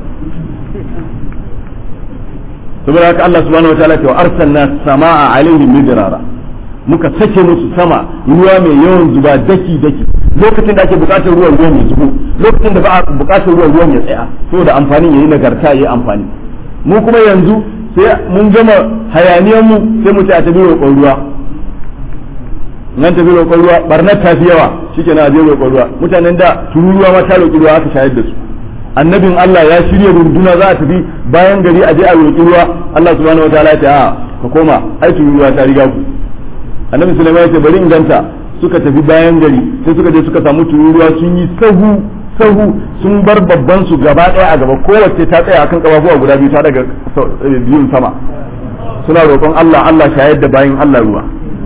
saboda haka Allah subhanahu wataala ce wa arsalna samaa alaihim midrara muka sake musu sama ruwa mai yawan zuba daki daki lokacin da ake bukatar ruwan ruwan ya zubo lokacin da ba a bukatar ruwan ruwan ya tsaya saboda amfanin yayi nagarta yayi amfani mu kuma yanzu sai mun gama hayaniyan mu sai mu ce a tabi roƙon ruwa nan tafi roƙon ruwa barnar ta fi yawa shikenan a je roƙon ruwa mutanen da tururuwa ma ta roƙi ruwa aka shayar da su annabin Allah ya shirya runduna za a tafi bayan gari a je a roƙi ruwa Allah subhanahu wa ta'ala ya ce a ka koma ai ruwa ta riga ku annabi Sulaiman ya ce bari in ganta suka tafi bayan gari sai suka je suka samu tururuwa sun yi sahu sahu sun bar babban su gaba ɗaya a gaba kowace ta tsaya akan kafafuwa guda biyu ta daga biyun sama suna roƙon Allah Allah shayar da bayan Allah ruwa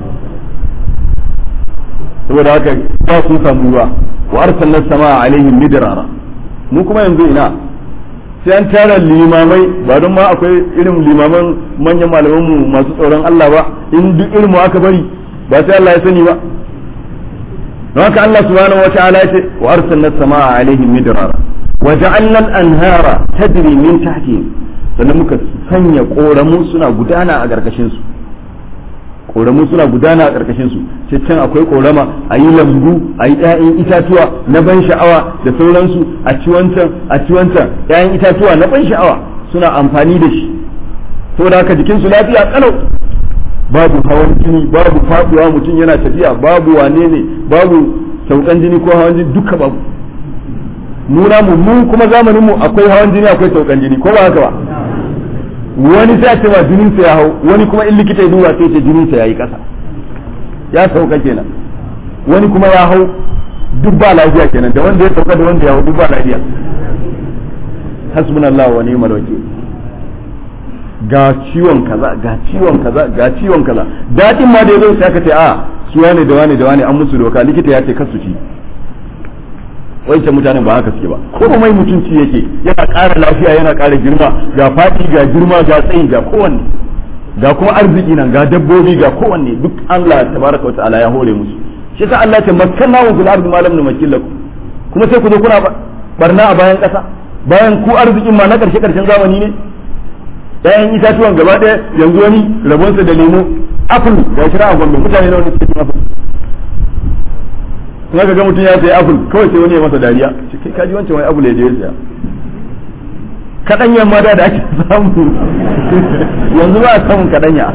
saboda haka ba sun samu ruwa wa arsalna samaa alaihim midrara mu kuma yanzu ina sai an tara limamai ba don ma akwai irin limaman manyan malaman mu masu tsoron Allah ba in duk irin mu aka bari ba sai Allah ya sani ba don haka Allah subhanahu wa ta'ala ya ce wa arsalna samaa alaihim midrara wa ja'alna al-anhara tajri min tahtihim sannan muka sanya koramu suna gudana a garkashin su koramu suna gudana a ƙarƙashin su sai can akwai korama a yi lambu a yi ƴaƴan itatuwa na ban sha'awa da sauransu a ci wancan a ci wancan ƴaƴan itatuwa na ban sha'awa suna amfani da shi saboda haka jikin su lafiya kalau babu hawan jini babu faduwa mutum yana tafiya babu wane ne babu saukan jini ko hawan jini duka babu muna mu mu kuma zamanin mu akwai hawan jini akwai saukan jini ko ba haka ba wani sai a ce ma jinin sa ya hau wani kuma in likita ya duba sai ce jinin sa yayi kasa ya sauka kenan wani kuma ya hau duk ba lafiya kenan da wanda ya sauka da wanda ya hau duk ba lafiya hasbunallahu wa ni'mal wakil ga ciwon kaza ga ciwon kaza ga ciwon kaza dadin ma da yazo sai aka ce a su wane da wane da wane an musu doka likita ya ce kasu ci wancan mutanen ba haka suke ba ko mai mutunci yake yana ƙara lafiya yana ƙara girma ga faɗi ga girma ga tsayi ga kowanne ga kuma arziki nan ga dabbobi ga kowanne duk Allah tabaraka wa ta'ala ya hore musu shi sa Allah ya ce makkanna wa fil ardi ma lam numakkil lakum kuma sai ku zo kuna barna a bayan ƙasa bayan ku arzikin ma na ƙarshe ƙarshen zamani ne ɗayan itatuwan gaba ɗaya yanzu wani rabonsa da lemo apple ga shira a gombe mutane nawa ne suke cin apple kuma ka ga mutum ya sayi apple kawai sai wani ya masa dariya ce kai kaji wancan wani apple ya je ya saya kaɗanyan ma da da ake samu yanzu ba a samun kaɗanya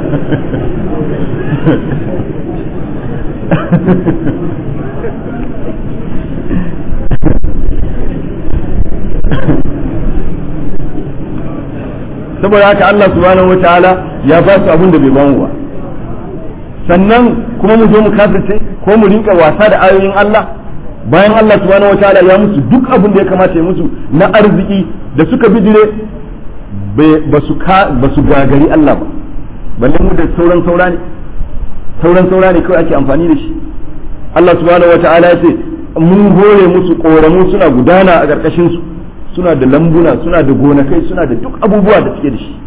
saboda haka Allah subhanahu wataala ya ba su abin da bai bamu ba sannan kuma mu zo mu kafirce ko mu rinka wasa da ayoyin Allah bayan Allah subhanahu wataala ya musu duk abin da ya kamata ya musu na arziki da suka bijire ba su gagari Allah ba balle mu da sauran saura ne sauran saura ne kawai ake amfani da shi Allah subhanahu wata'ala ya ce mun hore musu koramu suna gudana a ƙarƙashin su suna da lambuna suna da gonakai suna da duk abubuwa da suke da shi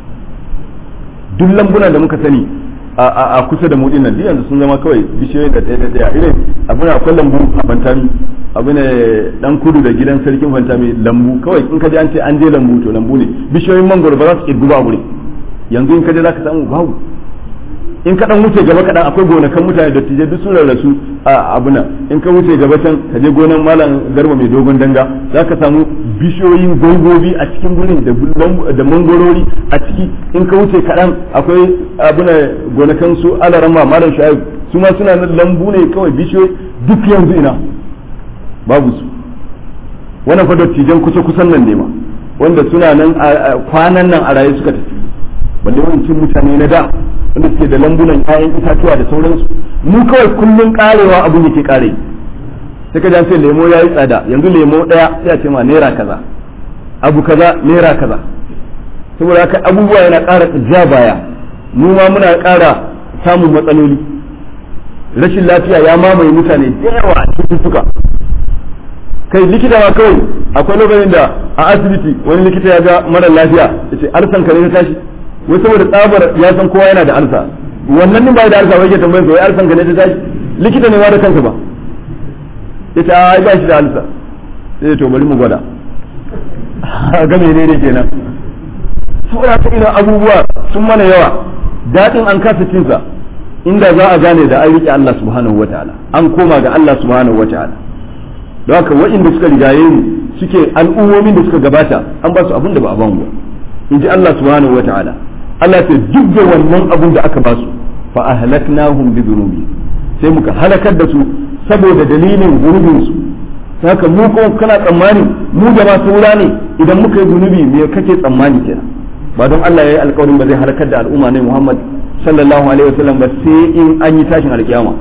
duk lambuna da muka sani a kusa da mu dinnan yanzu sun zama kawai bishiyoyi da ɗaya da ɗaya irin abin akwai lambu a fantami abu ne dan kudu da gidan sarkin fantami lambu kawai in ka je an ce an je lambu to lambu ne bishiyoyin mangoro ba za su kirgu ba wuri yanzu in ka je za ka samu babu in ka dan wuce gaba kaɗan akwai gonakan mutane da tije duk sun rarrasu a abuna in ka wuce gaba can ka je gonan malam garba mai dogon danga za ka samu bishiyoyin gongobi a cikin gurin da mangorori a ciki in ka wuce kaɗan akwai abuna gonakan su alarama malam shayib su ma suna nan lambu ne kawai bishiyoyi duk yanzu ina babu su wannan fa dattijan kusa kusan nan ne ma wanda suna nan kwanan nan a raye suka tafi balle wancan mutane na da wanda suke da lambunan ƴaƴan itatuwa da sauransu mu kawai kullun karewa abin yake kare sai ka sai lemo yayi tsada yanzu lemo daya sai a ce ma naira kaza abu kaza naira kaza saboda haka abubuwa yana ƙara ja baya mu ma muna ƙara samun matsaloli rashin lafiya ya mamaye mutane da yawa a cututtuka kai likita ma kawai akwai lokacin da a asibiti wani likita ya ga mara lafiya ya ce arsan ka ne ta tashi wai saboda tsabar ya san kowa yana da arsa wannan din bai da arsa wai ke tambayar wai arsan ka ne ta tashi likita ne ma da kansa ba ya ce ai ba shi da arsa sai to bari mu gwada ga menene kenan saboda ta ina abubuwa sun mana yawa daɗin an kasa cinsa inda za a gane da an riƙe Allah subhanahu wataala an koma ga Allah subhanahu wataala don haka waɗanda suka rigaye mu suke al'ummomin da suka gabata an ba su abin da ba a bamu ba in ji Allah subhanahu wata'ala Allah ce duk da wannan abin da aka ba su fa ahlaknahum bi dhunubi sai muka halakar da su saboda dalilin zunubin su haka mu kuma kana tsammani mu da ma saura ne idan muka yi zunubi me kake tsammani kenan ba don Allah ya yi alƙawarin ba zai halakar da al'umma ne Muhammad sallallahu alaihi wasallam ba sai in an yi tashin alƙiyama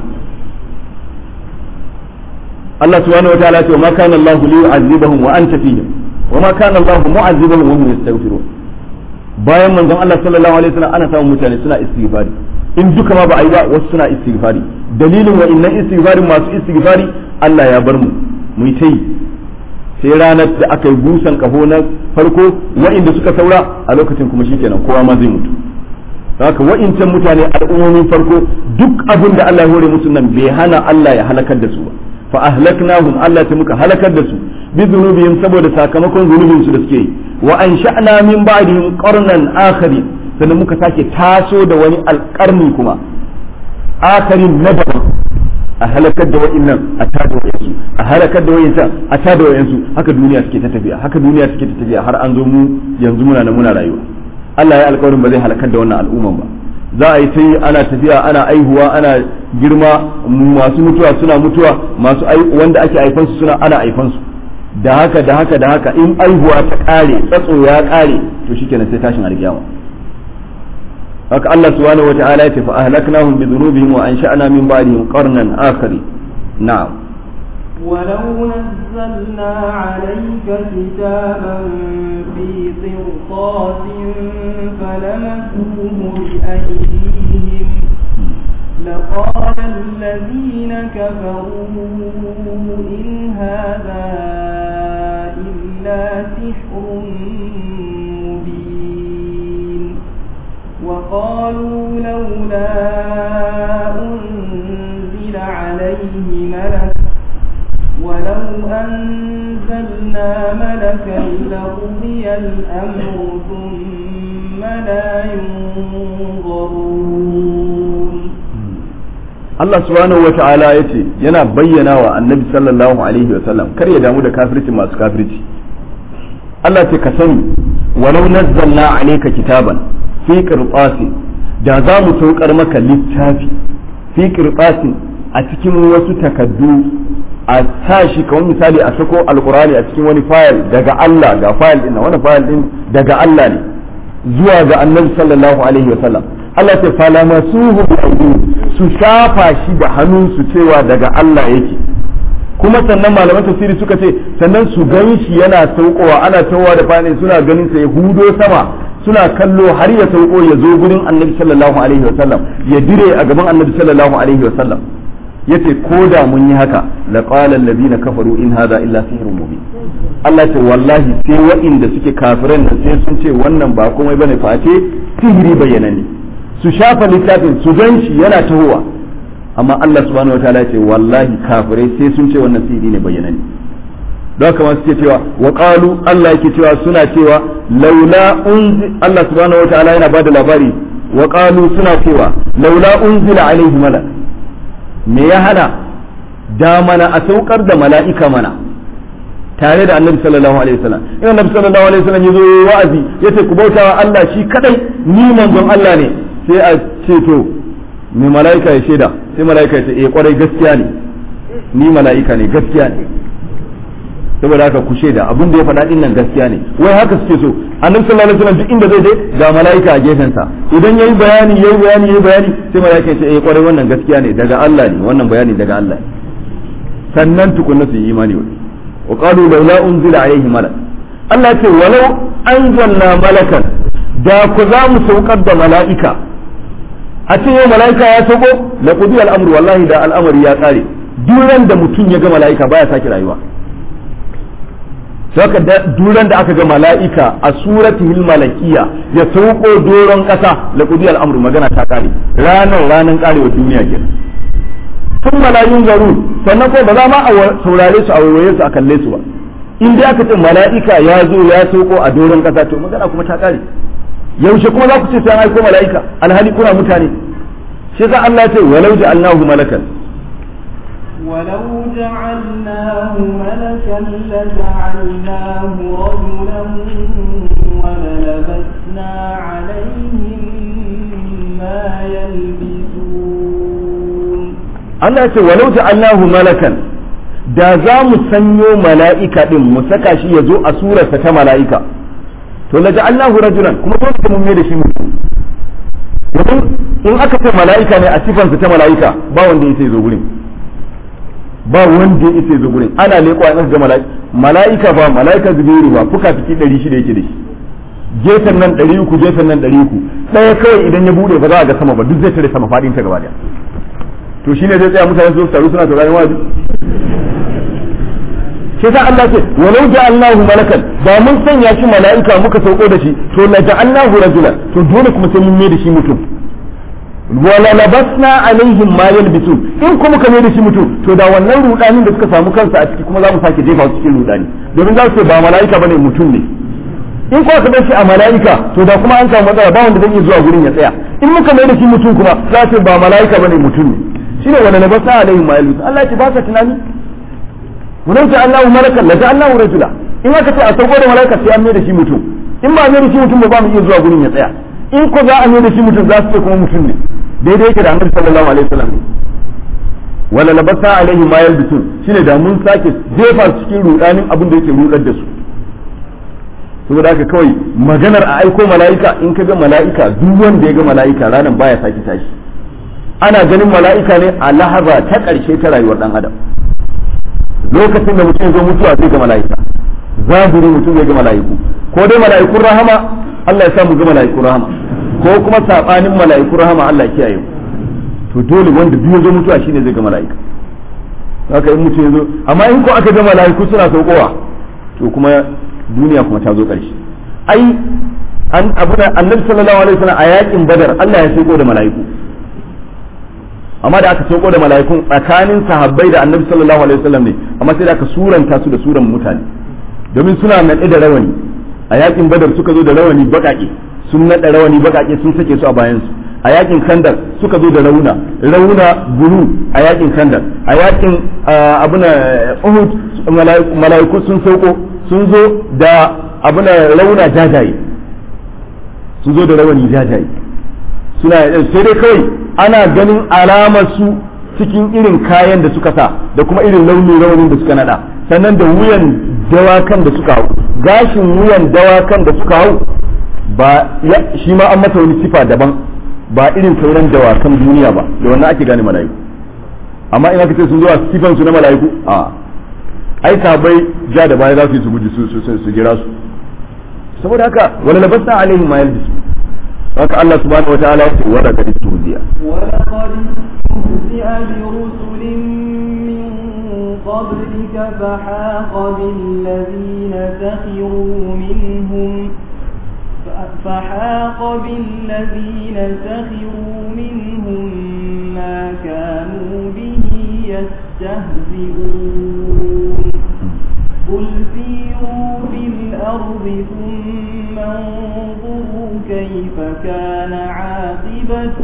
Allah subhanahu wa ta'ala ce ma kana Allah li yu'azzibahum wa anta fihim wa ma kana Allah mu'azzibahum wa hum yastaghfirun bayan manzon Allah sallallahu alaihi wasallam ana samun mutane suna istighfari in duka ma ba a yi ba wasu suna istighfari dalilin wa innan istighfarin masu istighfari Allah ya bar mu mu yi ta yi sai ranar da aka yi busan kaho na farko wa'inda suka saura a lokacin kuma shikenan kowa ma zai mutu haka wa'incan mutane al'ummomin farko duk abin da Allah ya hore musu nan bai hana Allah ya halakar da su ba fa ahlaknahum Allah ta muka halakar da su bi dhunubihim saboda sakamakon zunubin su da suke yi wa ansha'na min ba'dihim qarnan akhari sannan muka sake taso da wani alƙarni kuma akharin na daban a halakar da wa'innan a tada wa'insu a halakar da wa'insan a tada wa'insu haka duniya suke ta tafiya haka duniya suke ta tafiya har an zo mu yanzu muna nan muna rayuwa Allah ya alƙawarin ba zai halakar da wannan al'umman ba za a yi ta yi ana tafiya ana aihuwa ana girma masu mutuwa suna mutuwa masu wanda ake aifansu suna ana aifansu da haka da haka da haka in aihuwa ta kare tsatso ya kare to shikenan sai tashin alkiyama haka Allah subhanahu wata'ala ya ce fa ahlaknahum bi dhunubihim wa ansha'na min ba'dihim qarnan akhari na'am ولو نزلنا عليك كتابا في قرطاس فلمسوه بأيديهم لقال الذين كفروا إن هذا إلا سحر مبين وقالوا لولا أنزل عليه ملك ولو أنزلنا ملكا لقضي الأمر ثم لا ينظرون Allah subhanahu wa ta'ala ya ce yana bayyana wa annabi sallallahu alaihi wa sallam kar ya damu da kafirci masu kafirci Allah ce ka sani walau nazzalna alayka kitaban fi qirtasin da za mu saukar maka littafi fi qirtasin a cikin wasu takaddu a sa shi kamar misali a sako alkurani a cikin wani fayil daga Allah ga fayil din wani fayil din daga Allah ne zuwa ga annabi sallallahu alaihi wa sallam Allah ta fala masuhu bi aydihim su shafa shi da hannunsu cewa daga Allah yake kuma sannan malaman tafsiri suka ce sannan su gan shi yana saukowa ana tawowa da fani suna ganin sa ya hudo sama suna kallo har ya sauko ya zo gurin annabi sallallahu alaihi wasallam ya dire a gaban annabi sallallahu alaihi wasallam yace ko da mun yi haka la qala allazina kafaru in hadha illa sihrun mubin Allah ce wallahi sai waɗanda suke kafiran nan sai sun ce wannan ba komai bane face sihiri bayyanane su shafa littafin su gan shi yana tahowa amma Allah subhanahu wataala ya ce wallahi kafirai sai sun ce wannan sihiri ne bayyanane don haka masu suke cewa wa qalu Allah yake cewa suna cewa laula unzi Allah subhanahu wataala yana bada labari wa qalu suna cewa laula unzila alaihi malak me ya hana da mana a saukar da mala'ika mana tare da annabi sallallahu alaihi wasallam in annabi sallallahu alaihi wasallam yazo wa'azi yace ku bautawa Allah shi kadai ni manzon Allah ne sai a ce to me mala'ika ya shaida sai mala'ika ya ce eh kwarai gaskiya ne ni mala'ika ne gaskiya ne saboda haka ku shaida abin da ya faɗa din nan gaskiya ne wai haka suke so annabi sallallahu alaihi wasallam duk inda zai je ga mala'ika a gefen sa idan yayi bayani yayi bayani yayi bayani sai mala'ika ya ce eh kwarai wannan gaskiya ne daga Allah ne wannan bayani daga Allah ne sannan tukunna su yi imani wani wa qalu laula unzila alaihi malak Allah ya ce walau anzalna malakan da ku za mu saukar da mala'ika a ce yau mala'ika ya sauko la qudi al-amru wallahi da al'amari ya kare duran da mutum ya ga mala'ika baya sake rayuwa saka duran da aka ga mala'ika a suratihil malakiya ya sauko doron kasa la qudi al-amru magana ta kare ranar ranar karewa duniya kenan tun malayun garu sannan ko ba za ma a saurare su a waiwaye su a kalle su ba in dai aka ce mala'ika ya zo ya sauko a doron kasa to magana kuma ta kare yaushe kuma za ku ce sai an aiko mala'ika alhali kuna mutane shi za Allah ya ce walau ja'alnahu malakan ولو جعلناه ملكا لجعلناه رجلا وللبسنا عليهم ما يلبسون Allah ya ce walau ja'alnahu malakan da za mu sanyo mala'ika din mu saka shi ya zo a surarsa ta mala'ika to la ja'alnahu rajulan kuma dole sai mun mai da shi mutum domin in aka ce mala'ika ne a sifansa ta mala'ika ba wanda ya sai zo gurin ba wanda ya sai zo gurin ana leƙo an ga mala'ika mala'ika ba mala'ika zubairu ba fuka fiki 600 yake da shi gefen nan 300 gefen nan 300 ɗaya kawai idan ya bude ba za a ga sama ba duk zai tare sama fadin ta gaba daya to shine zai tsaya mutane su taru suna sauraron wazi shi sa Allah ce walau ja'alnahu malakan ba mun sanya shi mala'ika muka sauko da shi to la ja'alnahu rajulan to dole kuma sai mun mai da shi mutum wala labasna alaihim ma yalbisun in kuma ka mai da shi mutum to da wannan rudanin da suka samu kansa a ciki kuma za mu sake jefa su cikin rudani domin za su ce ba mala'ika bane mutum ne in kuma ka bar shi a mala'ika to da kuma an samu matsala ba wanda zai iya zuwa gurin ya tsaya in muka mai da shi mutum kuma za su ce ba mala'ika bane mutum ne shine wala labasna alaihim ma yalbisun Allah ya ce ba ka tunani ولو جعلناه ملكا لجعلناه رجلا in aka ce a sauko da malaka sai an mai da shi mutum in ba mai da shi mutum ba ba mu iya zuwa gurin ya tsaya in ko za a mai da shi mutum za su ce kuma mutum ne daidai yake da annabi sallallahu alaihi wasallam ne wala labasa alaihi ma yalbisun shine da mun sake jefa su cikin rudanin abin da yake rudar da su saboda haka kawai maganar a aiko mala'ika in ka ga mala'ika duk wanda ya ga mala'ika ranar baya sake tashi ana ganin mala'ika ne a lahaza ta ƙarshe ta rayuwar dan adam lokacin da mutum zo mutuwa zai ga mala'ika zaburi mutum zai ga mala'iku ko dai mala'ikun rahama Allah ya sa mu ga mala'ikun rahama ko kuma sabanin mala'ikun rahama Allah ya kiyaye mu to dole wanda biyu zo mutuwa shine zai ga mala'ika haka in mutum zo amma in ko aka ga mala'iku suna saukowa to kuma duniya kuma ta zo ƙarshe ai an abu da annabi sallallahu alaihi wasallam a yakin badar Allah ya sauko da mala'iku amma da aka sauko da mala'ikun tsakanin sahabbai da annabi sallallahu alaihi wasallam ne amma sai da aka suranta su da suran mutane domin suna naɗe da rawani a yakin badar suka zo da rawani baƙaƙe sun naɗa rawani baƙaƙe sun sake su a bayan su a yakin kandar suka zo da rauna rauna bulu a yakin kandar a yakin abuna uhud mala'iku sun sauko sun zo da abuna rauna jajaye sun zo da rawani jajaye suna sai dai kawai ana ganin alamar su cikin irin kayan da suka sa da kuma irin launin raunin da suka nada sannan da wuyan dawakan da suka hau gashin wuyan dawakan da suka hau ba shi ma an masa wani sifa daban ba irin sauran dawakan duniya ba da wannan ake gane mala'iku amma in aka ce sun zo a sifan su na mala'iku a ai sabai ja da baya za su yi su guji su jira su saboda haka wala labasna alaihim ma yalbisu haka Allah subhanahu wataala ya ce wa laqad tuhziya ولقد استهزئ برسل من قبلك فحاق بالذين سخروا منهم فحاق بالذين سخروا منهم ما كانوا به يستهزئون قل سيروا في الأرض ثم انظروا كيف كان عاقبة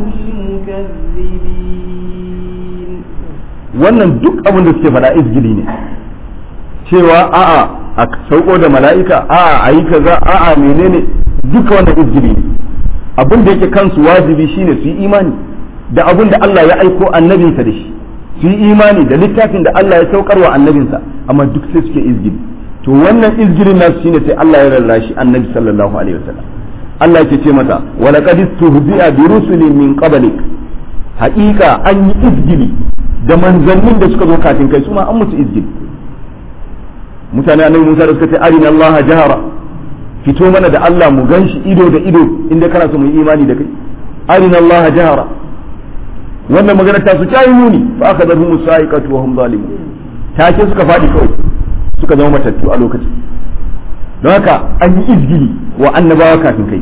المكذبين wannan duk abin da suke faɗa izgili ne cewa a'a a sauko da mala'ika a'a a yi kaza a'a menene duka wannan izgili ne abin da yake kansu wajibi shine su yi imani da abin da Allah ya aiko annabinsa da shi su yi imani da littafin da Allah ya saukar wa annabinsa amma duk sai suke izgili to wannan izgilin nasu shine sai Allah ya rarrashi annabi sallallahu alaihi wasallam Allah yake ce mata wa laqad istuhzi'a bi rusulin min qablik haƙiƙa an yi izgili da manzannin da suka zo kafin kai su ma an musu izgili mutane annabi Musa da suka ce arina Allah jahara fito mana da Allah mu ganshi ido da ido inda kana so mu yi imani da kai arina Allah jahara wannan magana ta su ta yi muni fa aka zarhu musaiqatu wa hum zalimun take suka fadi kawai suka zama matattu a lokacin don haka an yi izgili wa annabawa kafin kai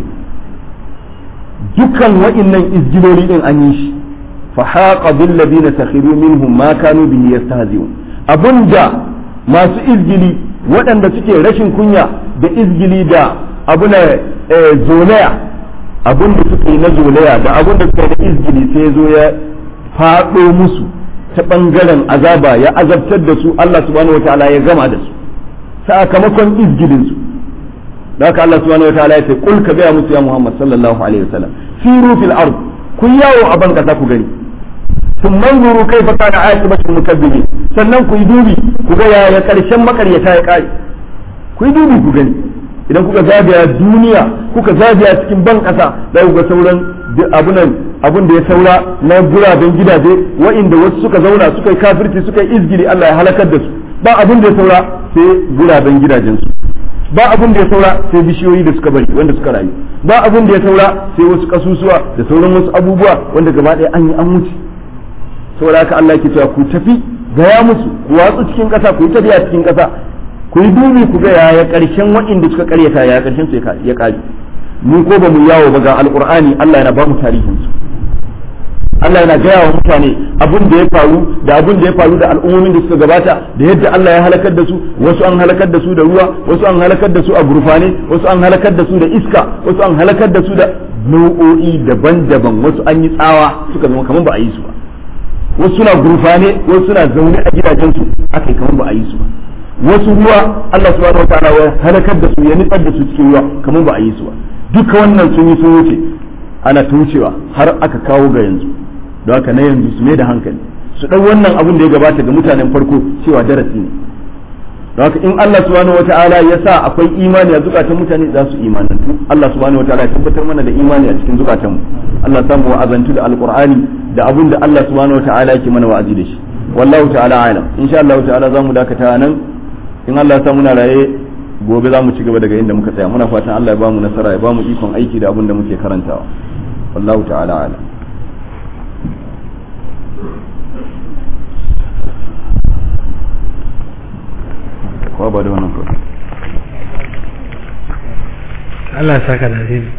dukkan wa'innan izgiloli din an yi shi fa haqa bil ladina sakhiru minhum ma kanu bihi yastahzi'un abunda masu izgili waɗanda suke rashin kunya da izgili da abuna zolaya abun da suka yi na zolaya da abun da suka yi na izgili sai zo ya faɗo musu ta ɓangaren azaba ya azabtar da su Allah subhanahu wa ta'ala ya gama da su sakamakon izgilin su da haka Allah subhanahu wa ta'ala ya ce kul ka gaya musu ya Muhammad sallallahu alaihi wasallam siru fil ard kun yawo a ban kasa ku gani sun manzuru kai fa kana aqibatul mukazzibin sannan ku yi dubi ku ga yaya karshen makaryata ya kare ku yi dubi ku gani idan kuka zagaya duniya kuka zagaya cikin ban kasa za ku ga sauran abunan abun da ya saura na guraben gidaje wa'inda wasu suka zauna suka yi kafirci suka yi izgiri Allah ya halakar da su ba abun da ya saura sai guraben gidajensu ba abun da ya saura sai bishiyoyi da suka bari wanda suka rayu ba abun da ya saura sai wasu kasusuwa da sauran wasu abubuwa wanda gaba ɗaya an yi an wuce saboda haka Allah ke cewa ku tafi gaya musu ku watsu cikin ƙasa ku yi tafiya cikin ƙasa ku yi dubi ku ga yaya ƙarshen waɗanda suka ƙaryata yaya ƙarshen su ya ƙare mu ko ba mu yawo ba ga alƙur'ani Allah yana ba mu tarihin su Allah yana gaya wa mutane abin da ya faru da abin da ya faru da al'ummomin da suka gabata da yadda Allah ya halakar da su wasu an halakar da su da ruwa wasu an halakar da su a gurfane wasu an halakar da su da iska wasu an halakar da su da nau'o'i daban-daban wasu an yi tsawa suka zama kamar ba a yi su ba wasu suna gurfane wasu suna zaune a gidajensu aka yi kamar ba a yi su ba wasu ruwa Allah subhanahu wataala ya halakar da su ya nitsar da su cikin ruwa kamar ba a yi su ba duka wannan sun yi sun wuce ana ta wucewa har aka kawo ga yanzu don haka na yanzu su mai da hankali su ɗau wannan abin da ya gabata ga mutanen farko cewa darasi ne don haka in Allah subhanahu wataala ya sa akwai imani a zukatan mutane za su imanantu Allah subhanahu wataala ya tabbatar mana da imani a cikin zukatan mu Allah samu wa'azantu da alqur'ani da abin da Allah subhanahu wataala yake mana wa'azi da shi wallahu ta'ala alam insha Allah ta'ala zamu dakata nan in Allah ya sa muna raye gobe za mu ci gaba daga inda muka tsaya muna fatan Allah ya bamu nasara ya bamu ikon aiki da abin da muke karantawa wallahu ta'ala alam kowa ba da wannan kawai Allah ya saka da alheri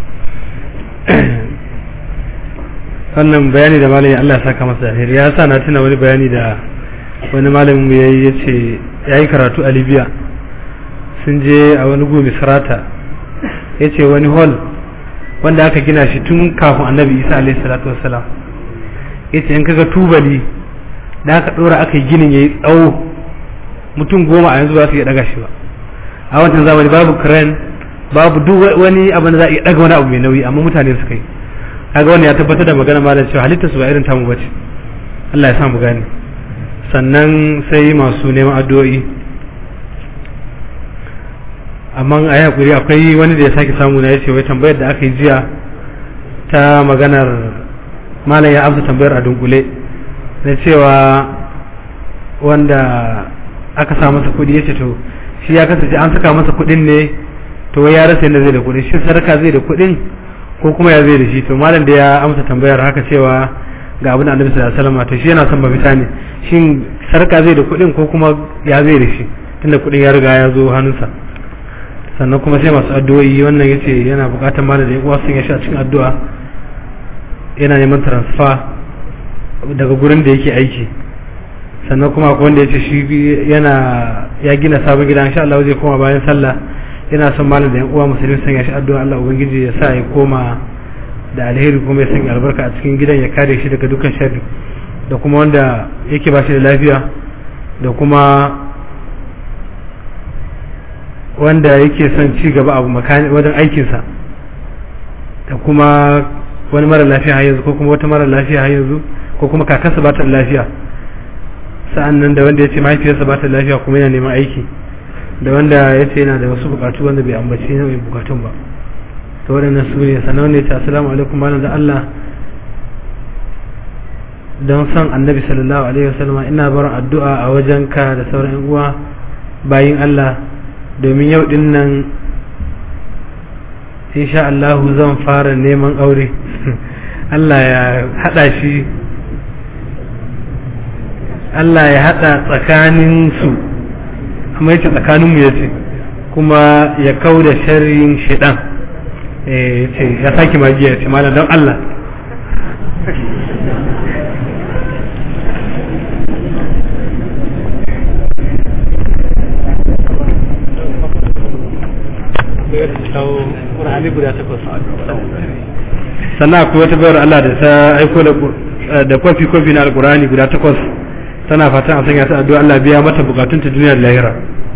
wannan bayani da malami Allah ya saka masa da alheri ya sa na tuna wani bayani da wani malamin mu yayi yace yayi karatu a Libya sun je a wani gobe sarata yace wani hall wanda aka gina shi tun kafin Annabi Isa alaihi salatu wassalam yace in kaga tubali da aka dora aka yi ginin yayi tsawo mutum goma a yanzu ba su iya daga shi ba a wancan zamani babu crane babu duk wani abin da za a iya daga wani abu mai nauyi amma mutane suka yi kaga wannan ya tabbatar da magana malam cewa halittar su ba irin tamu bace Allah ya sa mu gane sannan sai masu neman addu'o'i amma a yi hakuri akwai wani da ya sake samu na yace wai tambayar da aka yi jiya ta maganar malam ya amsa tambayar a dunkule na cewa wanda aka sa masa kuɗi ya ce to shi ya kasance an saka masa kuɗin ne to wai ya rasa yadda zai da kuɗin shi sadaka zai da kuɗin ko kuma ya zai da shi to malam da ya amsa tambayar haka cewa ga abin da annabi sallallahu alaihi wasallam to shi yana son mafita ne shin sadaka zai da kuɗin ko kuma ya zai da shi tunda kuɗin ya riga ya zo hannunsa sannan kuma sai masu addu'o'i wannan yace yana buƙatar malam da ya uwa sun ya sha cikin addu'a yana neman transfer daga gurin da yake aiki sannan kuma akwai wanda yace shi yana ya gina sabon gida insha Allah zai koma bayan sallah yana son malam da yan uwa musulmi sun ya shi addu'a Allah ubangiji ya sa ya koma da alheri kuma ya sanya albarka a cikin gidan ya kare shi daga dukkan sharri da kuma wanda yake ba shi da lafiya da kuma wanda yake son ci gaba abu makani wajen aikinsa da kuma wani mara lafiya har yanzu ko kuma wata mara lafiya har yanzu ko kuma kakarsa ba ta da lafiya sa'an nan da wanda ya ce mahaifiyarsa ba ta da lafiya kuma yana neman aiki da wanda ya ce yana da wasu bukatu wanda bai ambaci nau'in bukatun ba to waɗannan su ne sannan wanda ya ce assalamu alaikum malam da Allah don son annabi sallallahu alaihi wasallam ina barin addu'a a wajen ka da sauran yan uwa bayin Allah domin yau din nan insha Allah zan fara neman aure Allah ya hada shi Allah ya hada tsakanin su amma yace tsakanin mu yace kuma ya kauda sharrin shedan eh yace ya saki magiya yace malam don Allah sannan akwai wata bayar Allah da ta aiko da kwafi kwafi na alkurani guda takwas tana fatan a sanya ta addu'a Allah biya mata bukatun ta duniya da lahira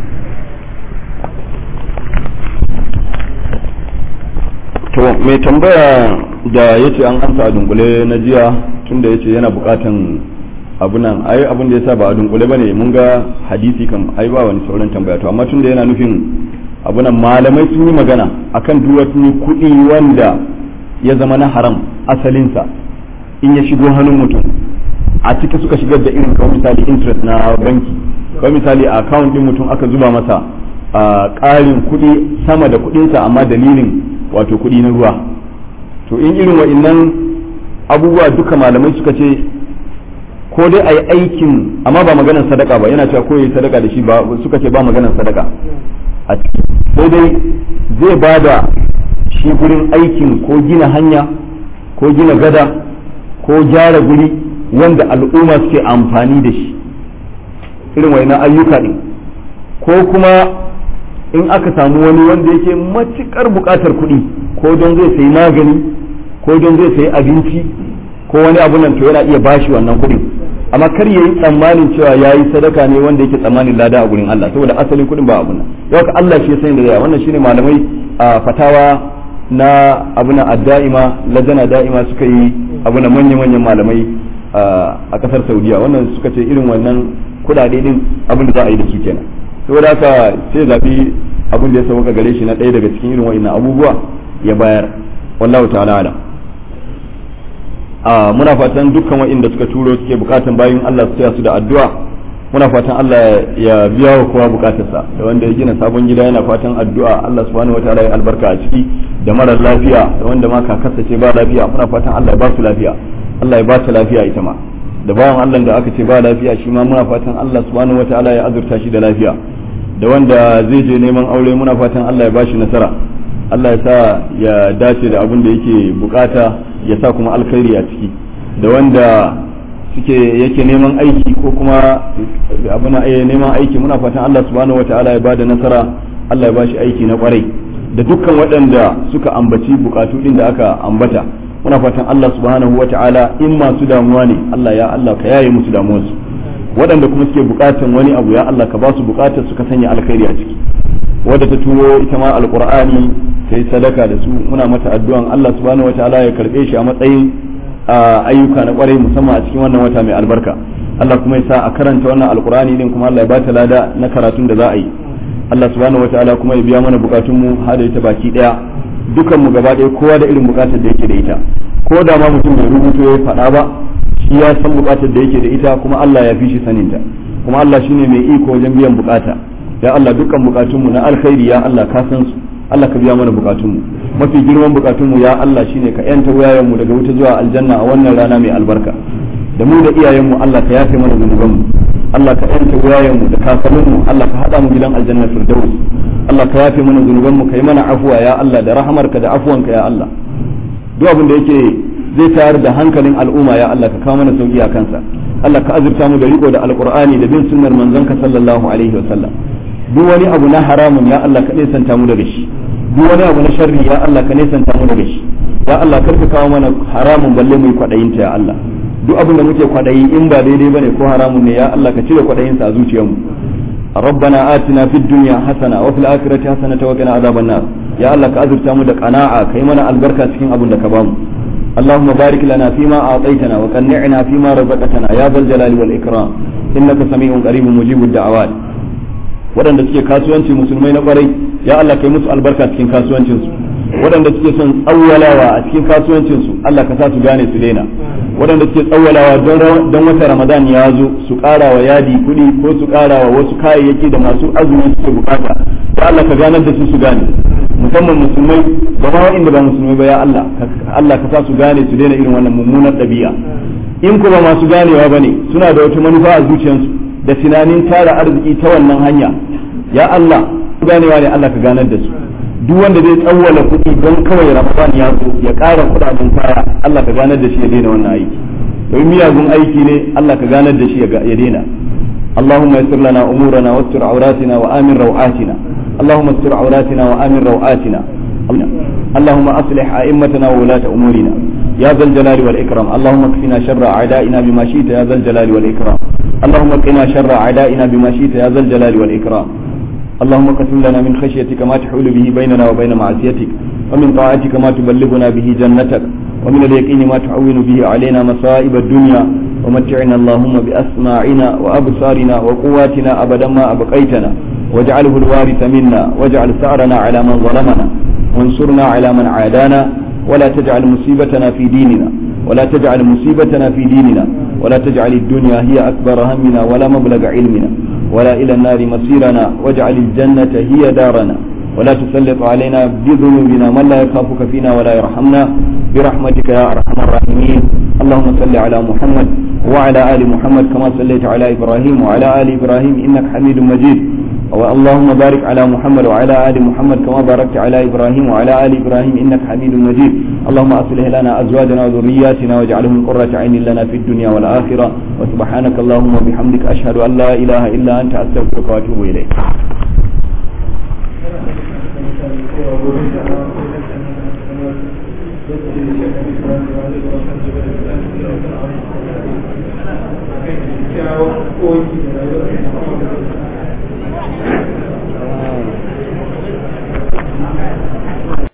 to mai tambaya da yace an amsa a dunkule na jiya tunda yace yana bukatan abunan ai abin da yasa ba a dunkule bane mun ga hadisi kan ai ba wani sauran tambaya to amma tunda yana nufin abunan malamai sun yi magana akan duk wani kuɗi wanda ya zama na haram asalinsa in ya shigo hannun mutum a ciki suka shigar da irin kawai misali interest na banki kawai misali a account din mutum aka zuba masa a ƙarin kuɗi sama da kuɗinsa amma dalilin wato kuɗi na ruwa to in irin wa'innan abubuwa duka malamai suka ce ko dai a yi aikin amma ba maganar sadaka ba yana cewa ko yi sadaka da shi ba suka ce ba maganar sadaka a ciki sai dai zai ba da shi gurin aikin ko gina hanya ko gina gada ko gyara guri wanda al'umma suke amfani da shi irin wani ayyuka ɗin ko kuma in aka samu wani wanda yake matuƙar buƙatar kuɗi ko don zai sayi magani ko don zai sayi abinci ko wani abu nan to yana iya bashi wannan kuɗin amma kar yayi tsammanin cewa yayi sadaka ne wanda yake tsammanin lada a gurin Allah saboda asalin kuɗin ba abu nan yau ka Allah shi ya sani da zai wannan shine malamai a fatawa na abuna adda'ima lajana da'ima suka yi abuna manyan manyan malamai a kasar Saudiya wannan suka ce irin wannan kudade din abin da za a yi da su kenan saboda haka sai zabi abin da ya sauka gare shi na ɗaya daga cikin irin wa'annan abubuwa ya bayar wallahu ta'ala ala a muna fatan dukkan wa'inda suka turo suke bukatan bayin Allah su taya su da addu'a muna fatan Allah ya biya wa kowa bukatarsa da wanda ya gina sabon gida yana fatan addu'a Allah subhanahu wataala ya albarka a ciki da marar lafiya da wanda ma kakarsa ce ba lafiya muna fatan Allah ya ba su lafiya Allah ya ba ta lafiya ita ma da bawan Allah da aka ce ba lafiya shi ma muna fatan Allah subhanahu wataala ya azurta shi da lafiya da wanda zai je neman aure muna fatan Allah ya ba shi nasara Allah ya sa ya dace da abin da yake bukata ya sa kuma alkhairi a ciki da wanda suke yake neman aiki ko kuma abuna neman aiki muna fatan Allah subhanahu wataala ya bada nasara Allah ya bashi aiki na kwarai da dukkan waɗanda suka ambaci bukatu din da aka ambata muna fatan Allah subhanahu wataala in masu damuwa ne Allah ya Allah ka yaye musu damuwarsu waɗanda kuma suke bukatan wani abu ya Allah ka ba su bukatar su ka sanya alkhairi a ciki wadda ta turo ita ma alqur'ani ta yi sadaka da su muna mata addu'an Allah subhanahu wataala ya karbe shi a matsayin ayyuka na kwarai musamman a cikin wannan wata mai albarka Allah kuma ya sa a karanta wannan alkur'ani din kuma Allah ya bata lada na karatun da za a yi Allah subhanahu wataala kuma ya biya mana bukatun mu har da ita baki daya dukan mu gaba daya kowa da irin bukatar da yake da ita ko da ma mutum bai rubuto ya faɗa ba shi ya san bukatar da yake da ita kuma Allah ya fi shi saninta kuma Allah shine mai iko wajen biyan bukata ya Allah dukkan bukatun mu na alkhairi ya Allah ka san su Allah ka biya mana bukatunmu mafi girman bukatunmu ya Allah shine ka yanta wayayenmu daga wuta zuwa aljanna a wannan rana mai albarka da mu da iyayenmu Allah ka yafe mana zunubanmu Allah ka yanta wayayenmu da kakanninmu Allah ka hada mu gidan aljanna firdaus Allah ka yafe mana zunubanmu ka yi mana afuwa ya Allah da rahamarka da afuwanka ya Allah duk abin da yake zai tayar da hankalin al'umma ya Allah ka kawo mana sauki a kansa Allah ka azurta mu da riko da alqur'ani da bin sunnar manzonka sallallahu alaihi wa sallam duk wani abu na haramun ya Allah ka nesanta mu daga shi duk wani abu na sharri ya Allah ka nesanta mu daga shi ya Allah kar ka kawo mana haramun balle mu yi kwadayin ta ya Allah duk abin da muke kwadayi in ba daidai bane ko haramun ne ya Allah ka cire kwadayin sa a zuciyarmu ربنا آتنا في الدنيا حسنة وفي الآخرة حسنة وقنا عذاب النار يا الله كأذر تامد قناعة كيمنا البركة سكين أبو لكبام اللهم بارك لنا فيما أعطيتنا وقنعنا فيما رزقتنا يا ذا الجلال والإكرام إنك سميع قريب مجيب الدعوات waɗanda suke kasuwanci musulmai na ƙwarai ya Allah kai musu albarka cikin kasuwancinsu waɗanda suke son tsawwalawa a cikin kasuwancinsu Allah ka sa su gane su daina waɗanda suke tsawwalawa don wata ramadan ya zo su ƙara wa yadi kuɗi ko su ƙara wa wasu kayayyaki da masu azumi suke bukata ya Allah ka ganar da su su gane musamman musulmai da ma waɗanda ba musulmai ba ya Allah Allah ka sa su gane su daina irin wannan mummunar ɗabi'a in kuma masu ganewa bane suna da wata manufa a zuciyarsu da tunanin tara arziki ta wannan hanya ya Allah ganewa ne Allah ka ganar da su duk wanda zai tsawwala kuɗi don kawai ramadan ya zo ya ƙara kuɗaɗen kaya Allah ka ganar da shi ya daina wannan aiki domin miyagun aiki ne Allah ka ganar da shi ya daina اللهم يسر لنا أمورنا واستر عوراتنا وآمن روعاتنا اللهم استر عوراتنا وآمن روعاتنا اللهم أصلح أئمتنا وولاة أمورنا يا ذا الجلال والإكرام اللهم اكفنا شر أعدائنا بما شئت يا ذا الجلال والإكرام اللهم قنا شر أعدائنا بما شئت يا ذا الجلال والإكرام اللهم قسم لنا من خشيتك ما تحول به بيننا وبين معصيتك ومن طاعتك ما تبلغنا به جنتك ومن اليقين ما تعون به علينا مصائب الدنيا ومتعنا اللهم بأسماعنا وأبصارنا وقواتنا أبدا ما أبقيتنا واجعله الوارث منا واجعل ثأرنا على من ظلمنا وانصرنا على من عادانا ولا تجعل مصيبتنا في ديننا ولا تجعل مصيبتنا في ديننا ولا تجعل الدنيا هي أكبر همنا ولا مبلغ علمنا ولا إلى النار مصيرنا واجعل الجنة هي دارنا ولا تسلط علينا بذنوبنا من لا يخافك فينا ولا يرحمنا برحمتك يا أرحم الراحمين اللهم صل على محمد وعلى آل محمد كما صليت على إبراهيم وعلى آل إبراهيم إنك حميد مجيد اللهم بارك على محمد وعلى آل محمد كما باركت على إبراهيم وعلى آل إبراهيم إنك حميد مجيد اللهم أصلح لنا أزواجنا وذرياتنا واجعلهم قرة عين لنا في الدنيا والآخرة وسبحانك اللهم وبحمدك أشهد أن لا إله إلا أنت أستغفرك وأتوب إليك kyawun koyi da rayuwar